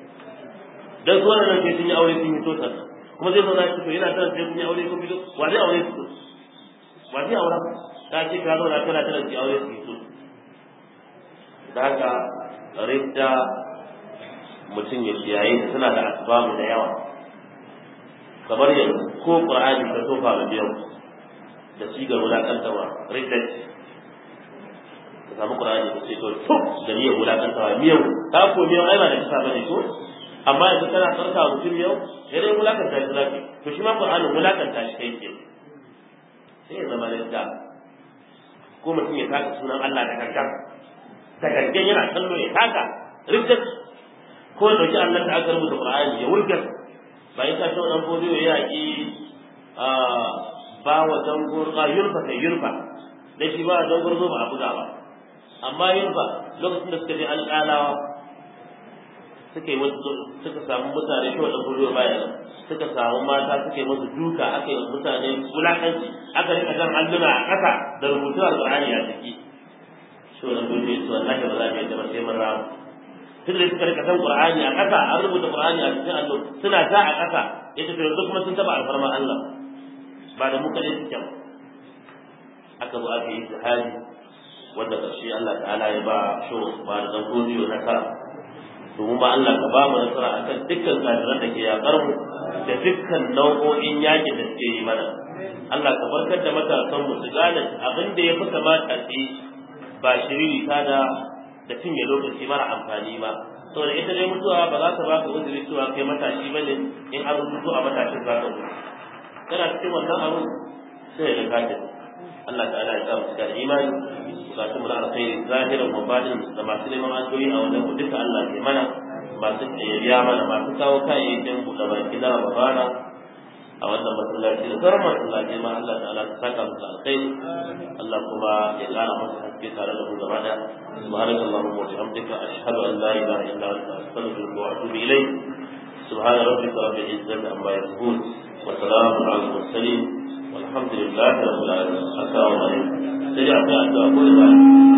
dan su wannan ke sun yi aure sun yi totar kuma zai zauna shi to yana tana sai sun yi aure ko fito wa zai aure su wa zai aura ta ce ka zauna kana tana su aure su fito da haka ridda mutum ya kiyaye ta tana da asbabu da yawa kamar yanzu ko qur'ani ka tofa da biyan da sigar wulakantawa ridda ka samu qur'ani ka ce to to da miyar wulakantawa miyau ta ko miyau ai ba da kisa bane ko amma yanzu kana tsarka mutum yau sai dai wulakanta shi zaki to shi ma qur'ani wulakanta shi kai ke sai ya zama ridda ko mutum ya taka sunan Allah da kankan da gangan yana kallo ya taka riddat ko ya dauki Allah da aka rubuta Qur'ani ya wurgar ba ya ta dan bodo ya yaki a ba wa dangur a yurfa kai yurfa da shi ba dangur zo ba a buga ba amma yurfa lokacin da suka je alƙalawa suka yi wasu suka samu mutane shi wadda kullu baya nan suka samu mata suka yi musu duka aka yi mutane wulakanci aka rika jan alluna a ƙasa da rubutu alƙur'ani a ciki shi wannan dole su wallahi ba za mu yadda ba sai mun ramu tun da suka rika san qur'ani a ƙasa an rubuta qur'ani a cikin allo suna ta a ƙasa yace to yanzu kuma sun taba alfarma Allah ba da mu kadai suke ba aka zo aka yi jihadi wanda ƙarshe Allah ta'ala ya ba shi ba da godiyo na kara domin ba Allah ka ba mu nasara akan dukkan kafiran da ke yakar mu da dukkan nau'o'in yaƙi da suke yi mana Allah ka barkar da matasan mu su gane abin da ya fi kamata su yi ba shiriri ta da da cinye lokaci mara amfani ba saboda ita dai mutuwa ba za ta ba ka uzuri cewa kai matashi bane in an rubuto a matashin za ka mutu kana cikin wannan abu sai ya ka Allah ta'ala ya sa mu da imani bukatun mu na alkhairi zahiran wa batin da masu neman addu'o'i a wajen mu duka Allah ke mana masu tsayayya mana masu kawo kayayyakin buɗe baki na Ramadana a wannan masallaci da sauran masallaci ma Allah ta'ala ta saka musu alkhairi Allah kuma ya ƙara masa haske tare da mu gaba da subhanaka allahumma wa bihamdika ashhadu an la ilaha illa anta astaghfiruka wa atubu ilayk سبحان ربك رب العزة عما يصفون وسلام على المرسلين والحمد لله رب العالمين السلام عليكم سيدي أعطي أدعى